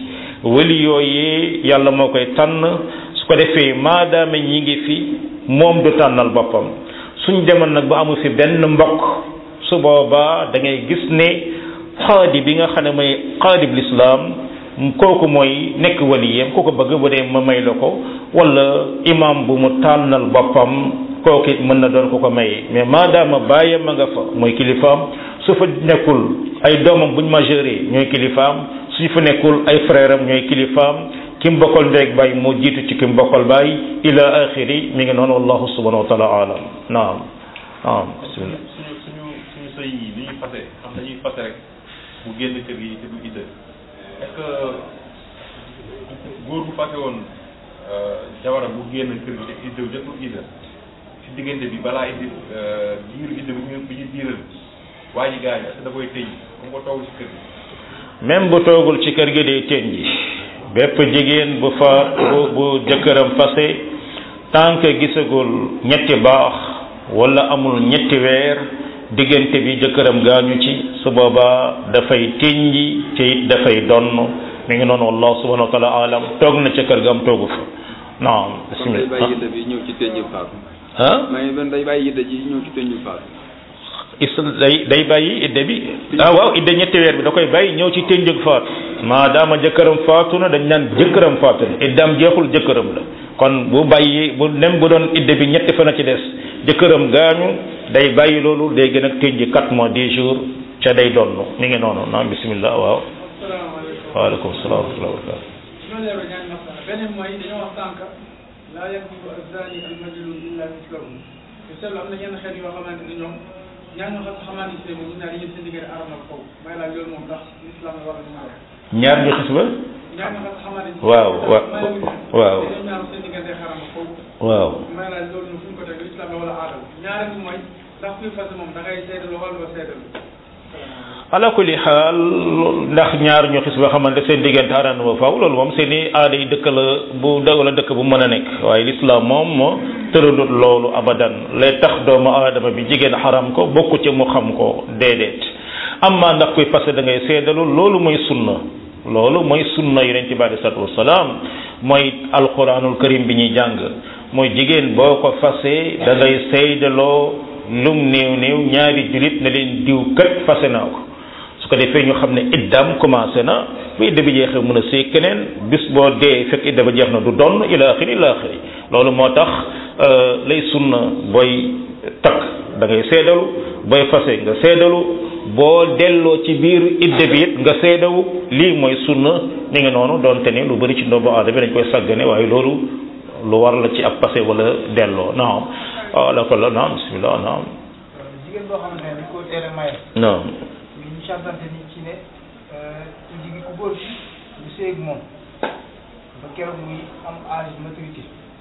wali yooyu yàlla moo koy tànn su ko defee maadaama ñi ngi fi moom du tànnal boppam suñ demoon nag ba amu fi benn mbokk su boobaa da ngay gis ne xaadi bi nga xam ne mooy xaadib lislaam kooku mooy nekk waliyam ku ko bëgg bu dee ma may la ko wala imam bu mu tànnal boppam kooku it mën na doon ko ko maye mais maadaama bàyyam ma nga fa mooy kilifaam su fa nekkul ay doomam buñ majeure ñooy kilifaam suñ fa nekkul ay frère am ñooy kilifaam ki mu bokkal ndeeg bàyyi moo jiitu ci ki mu bokkal bàyyi ila axiri mi ngi noonu wallahu subhanahu wa taala alam naam naam bismillah suñu suñu suñu sëy yi li ñuy fase xam dañuy fase rek mu génn kër gi te du idda est-ce que góor bu fase woon jabaram bu génn kër gi te idda jotul idda si diggante bi balaa indi diiru idda bi ñu bi ñu diiral waa ji gaañu est-ce que da koy tëj comme ko toog si kër gi même bu toogul ci kër gi day tëñ ji bépp jigéen bu fa bu bu jëkkëram fase tant que gisagul ñetti baax wala amul ñetti weer diggante bi jëkkëram gaañu ci su boobaa dafay tëñji te it dafay donn mi ngi noonu wallahu subhanahu wa taala alam toog na ca kër ga am toogu fa naam kon day bàyyi bismillah yidda bi ñëw ci tënju faatu ah maa ngi doon day bàyyi yidda ji ñëw ci tënju faatu is day day bàyyi idde bi ah waaw idde ñetti weer bi da koy bàyyi ñëw ci tënjëg faatu maadaama jëkkëram faatu na dañ naan jëkkëram faatu na iddaam jeexul jëkkëram la kon bu bàyyi bu nem bu doon idde bi ñetti fan a ci des jëkkëram gaañu day bàyyi loolu day gën a tënji quatre mois dix jours ca day donn mi ngi noonu naam bismillah waaw salaamaaleykum waaleykum salaam wa rahmatulah wa barakatu ñoo leeral ñaari masala beneen mooy dañoo wax sànq laa yaktubu azzaani al majnun illa mislahu te seetlu am na yenn xeet yoo xamante ni ñoom ñaar ñoo xam xamante ni moom ñu naan yéen seen diggante aramal kaw may laaj loolu moom ndax islam war na ñu ñaar ñu xis ba ñaar ñoo xam xamante ni waaw wa- waaw dañoo ñaar seen diggante xaramal kaw waaw may laaj loolu ñu fu ñu ko teg islam la wala aadal ñaareel bi mooy ndax kuy fas moom da ngay seedalu wala doo seedalu ala kulli xaal ndax ñaar ñu xis ba xamante seen diggante xaraan ba faaw loolu moom seen i aada yi dëkk la bu da wala dëkk bu mën a nekk waaye lislaam moom moo tëralut loolu abadan lay tax doomu aadama bi jigéen xaram ko bokku ci mu xam ko déedéet amma ndax kuy fase da ngay seedalu loolu mooy sunna loolu mooy sunna yonent bi alei salatu wasalaam mooy alquranul karim bi ñuy jàng mooy jigéen boo ko fase da ngay seydaloo lum néew néew ñaari julit ne leen diw kat fase naa ko su ko defee ñu xam ne iddaam commencé na bu idda bi jeexee mën a séy keneen bis boo dee fekk idda ba jeex na du donn ila axiri ila axiri loolu moo tax lay sunna booy takk da ngay seedalu booy fase nga seedalu boo delloo ci biir idda bi it nga seedawu lii mooy sunna mi ngi noonu doonte ni lu bëri ci ndombu aada bi dañ koy sàggane waaye loolu lu war la ci ab passé wala delloo naam ala ko la naam bismillah naam jigéen boo xamante ne dañ koo tere maye naam ñu ñu santante ni ci ne ku jigi ku góor gi bu séeg moom ba keroog muy am âge maturité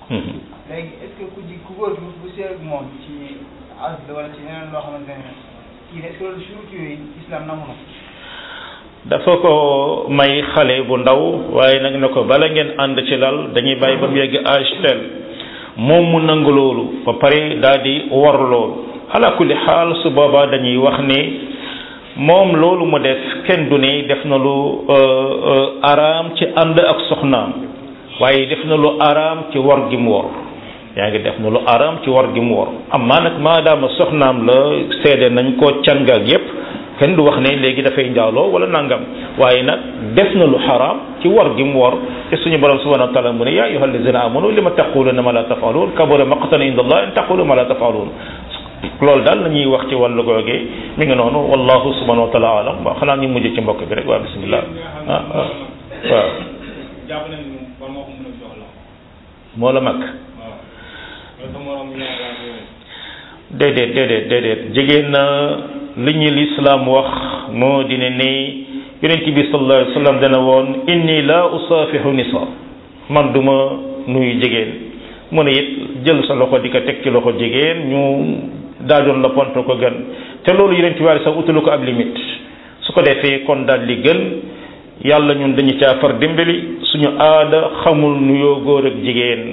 léegi est ce que ku jig ku góor gi bu séeg moom ci âge la wala ci leneen loo xamante ne kii ne est ce que loolu surut yooyu islam nangu na dafa ko may xale bu ndaw waaye nag ne ko bala ngeen ànd ci lal dañuy bàyyi ba mu yegg âge tel moom mu nangu loolu ba pare daal di war loolu ala kulli xaal su boobaa dañuy wax ni moom loolu mu def kenn du ne def na lu araam ci ànd ak soxnaam waaye def na lu araam ci war gi mu wor yaa ngi def na lu araam ci war gi mu wor amma nag maadaama soxnaam la seede nañ ko cangaak yépp kenn du wax ne léegi dafay njaaloo wala nangam waaye nag def na lu xaraam ci war gi mu war te suñu borom subhanahu wa taala mu ne yaa ayyuha allazina amanu lima taquluna ma la tafalun kabura maqtan inda allah in taqulu ma la tafalun loolu daal la ñuy wax ci wàllu googee mi ngi noonu wallahu subhanahu wa taala alam waaw xanaa ñu mujj ci mbokk bi rek waa bismillah ah ah waaw jàpp nañ ni kon moo ko mën a jox la moo la mag waaw loolu sa morom ñaar yooyu déedéet déedéet déedéet jigéen na li ñu lislaam wax moo di ne ni yonent bi sallallahu alayhi wa sallam dana woon inni la usaafihu nisa man du ma nuyu jigéen mu ne it jël sa loxo di ko teg ci loxo jigéen ñu daajoon la pont ko gën te loolu yonent bi sax utalu ko ab limite su ko defee kon daal li gën yàlla ñun dañu caa far dimbali suñu aada xamul nuyoo góor ak jigéen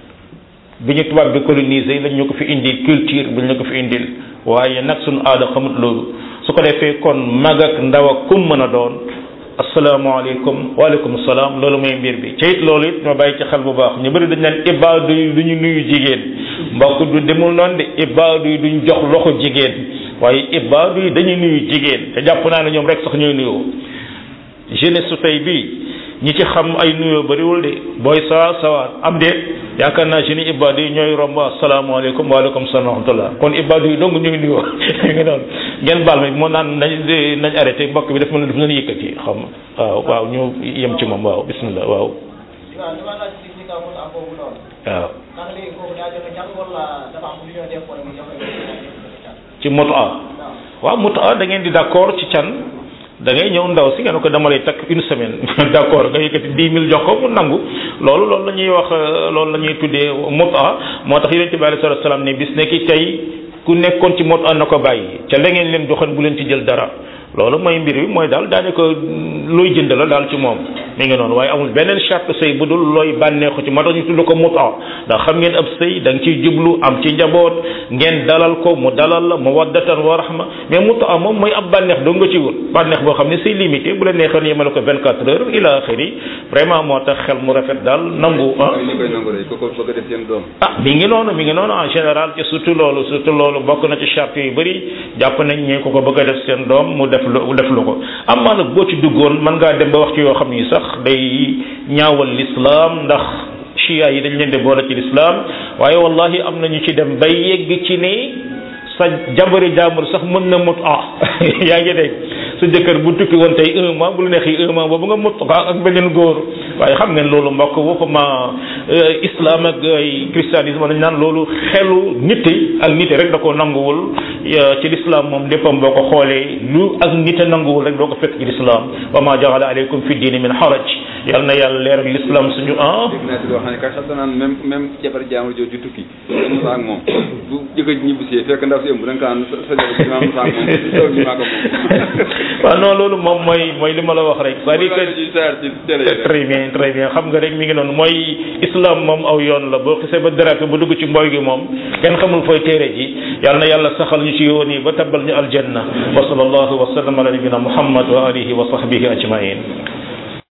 bi ñu tubaab bi colonisé lañ ñu ko fi indil culture bi ñu ko fi indil waaye nag suñu aada xamut loolu su ko defee kon mag ak ndaw ak kum mën a doon asalaamaaleykum waaleykum salaam loolu mooy mbir bi ci it loolu it ma bàyyi ci xel bu baax ñu bëri dañ naan ibaadu yi du ñu nuyu jigéen mbokk du demul noonu de ibaadu yi duñ jox loxo jigéen waaye ibaadu yi dañuy nuyu jigéen te jàpp naa ne ñoom rek sax ñooy nuyoo jeunesse su tey bii ñi ci xam ay nuyoo bëriwul de booy sawa sawaat am de yaakaar naa jeunes ibaadu yi ñooy romb asalaamaaleykum waaleykum salaam wa rahmatullah kon ibaadu yi dong ñooy nuyoo nga noonu ngeen baal ma moo naan nañ nañ arrêté mbokk bi daf mën daf leen yëkkati xam waaw waaw ñu yem ci moom waaw bismillah waaw waaw dama laaj ci ci kaw mos am boobu noonu. waaw ndax léegi kooku daa joxe can wala dafa am lu ñoo def wala mu joxe can. ci moto a waaw moto a da ngeen di d'accord ci can da ngay ñëw ndaw si nga ne ko dama lay takk une semaine d'accord nga yëkkati dix mille jox ko mu nangu loolu loolu la ñuy wax loolu la ñuy tuddee moto a moo tax yonente bi alayhi salatu salaam ne bis ne ki tey ku nekkoon ci moto a na ko bàyyi ca la ngeen leen joxoon bu leen ci jël dara loolu mooy mbir bi mooy daal daanaka looy jënd la daal ci moom mi ngi noonu waaye amul beneen charte sëy bu dul looy bànneexu ci moo tax ñu tudd ko muta ndax xam ngeen ab sëy da nga ciy jublu am ci njaboot ngeen dalal ko mu dalal la mawaddatan wa rahma mais muta moom mooy ab bànneex doo nga ci wut bànneex boo xam ne c'est limité bu la neexoon yemale ko 24 heures ila axiri vraiment moo tax xel mu rafet daal nangu ah ñu koy nangu rek ko ko bëgg a def seen doom ah mi ngi noonu mi ngi noonu en général te surtout loolu surtout loolu bokk na ci charte yu bëri jàpp nañ ñee ko ko bëgg a def seen doom mu def lu def lu ko am maa nag boo ci duggoon mën ngaa dem ba wax ci yoo xam ni sax day ñaawal l'islam ndax chia yi dañ leen di boole ci l'islam waaye wallahi am na ñu ci dem bay yegg ci ne sa jabari jaambur sax mën na mut ah yaa ngi dégg sa jëkkër bu tukki woon tey un mois bu lu neexee un mois boobu nga mut ah ak beneen góor waaye xam ngeen loolu mbokk waxuma islam ak ay christianisme dañ naan loolu xelu nit ak nit rek da koo nanguwul ci l'islam moom léppam boo ko xoolee lu ak nit a nanguwul rek doo ko fekk ci l'islam wa ma jaala aleykum fi diini min haraj yal na yàlla leeral l'islam suñu ah dégg naa si loo xam ne kat sax danaan même même jabar jaamur jooju tukki dem saa ak moom bu jëkkër ji ñibbisee fekk ndaw si ëmb da nga kaan sa sa jabar ji maa saa ak moom taw ji maa ko moom waaw non loolu moom mooy mooy li ma la wax rek c'est-à-dire que ci saar ci télé yi rek. très bien très bien xam nga rek mi ngi noonu mooy islam moom aw yoon la boo xisee ba dérapé ba dugg ci mbooy gi moom kenn xamul fooy téere ji yal na yàlla saxal ñu ci yoon yi ba tabbal ñu aljanna wa sallallahu wa sallam ala nabina muhammad wa alihi wa sahbihi ajmain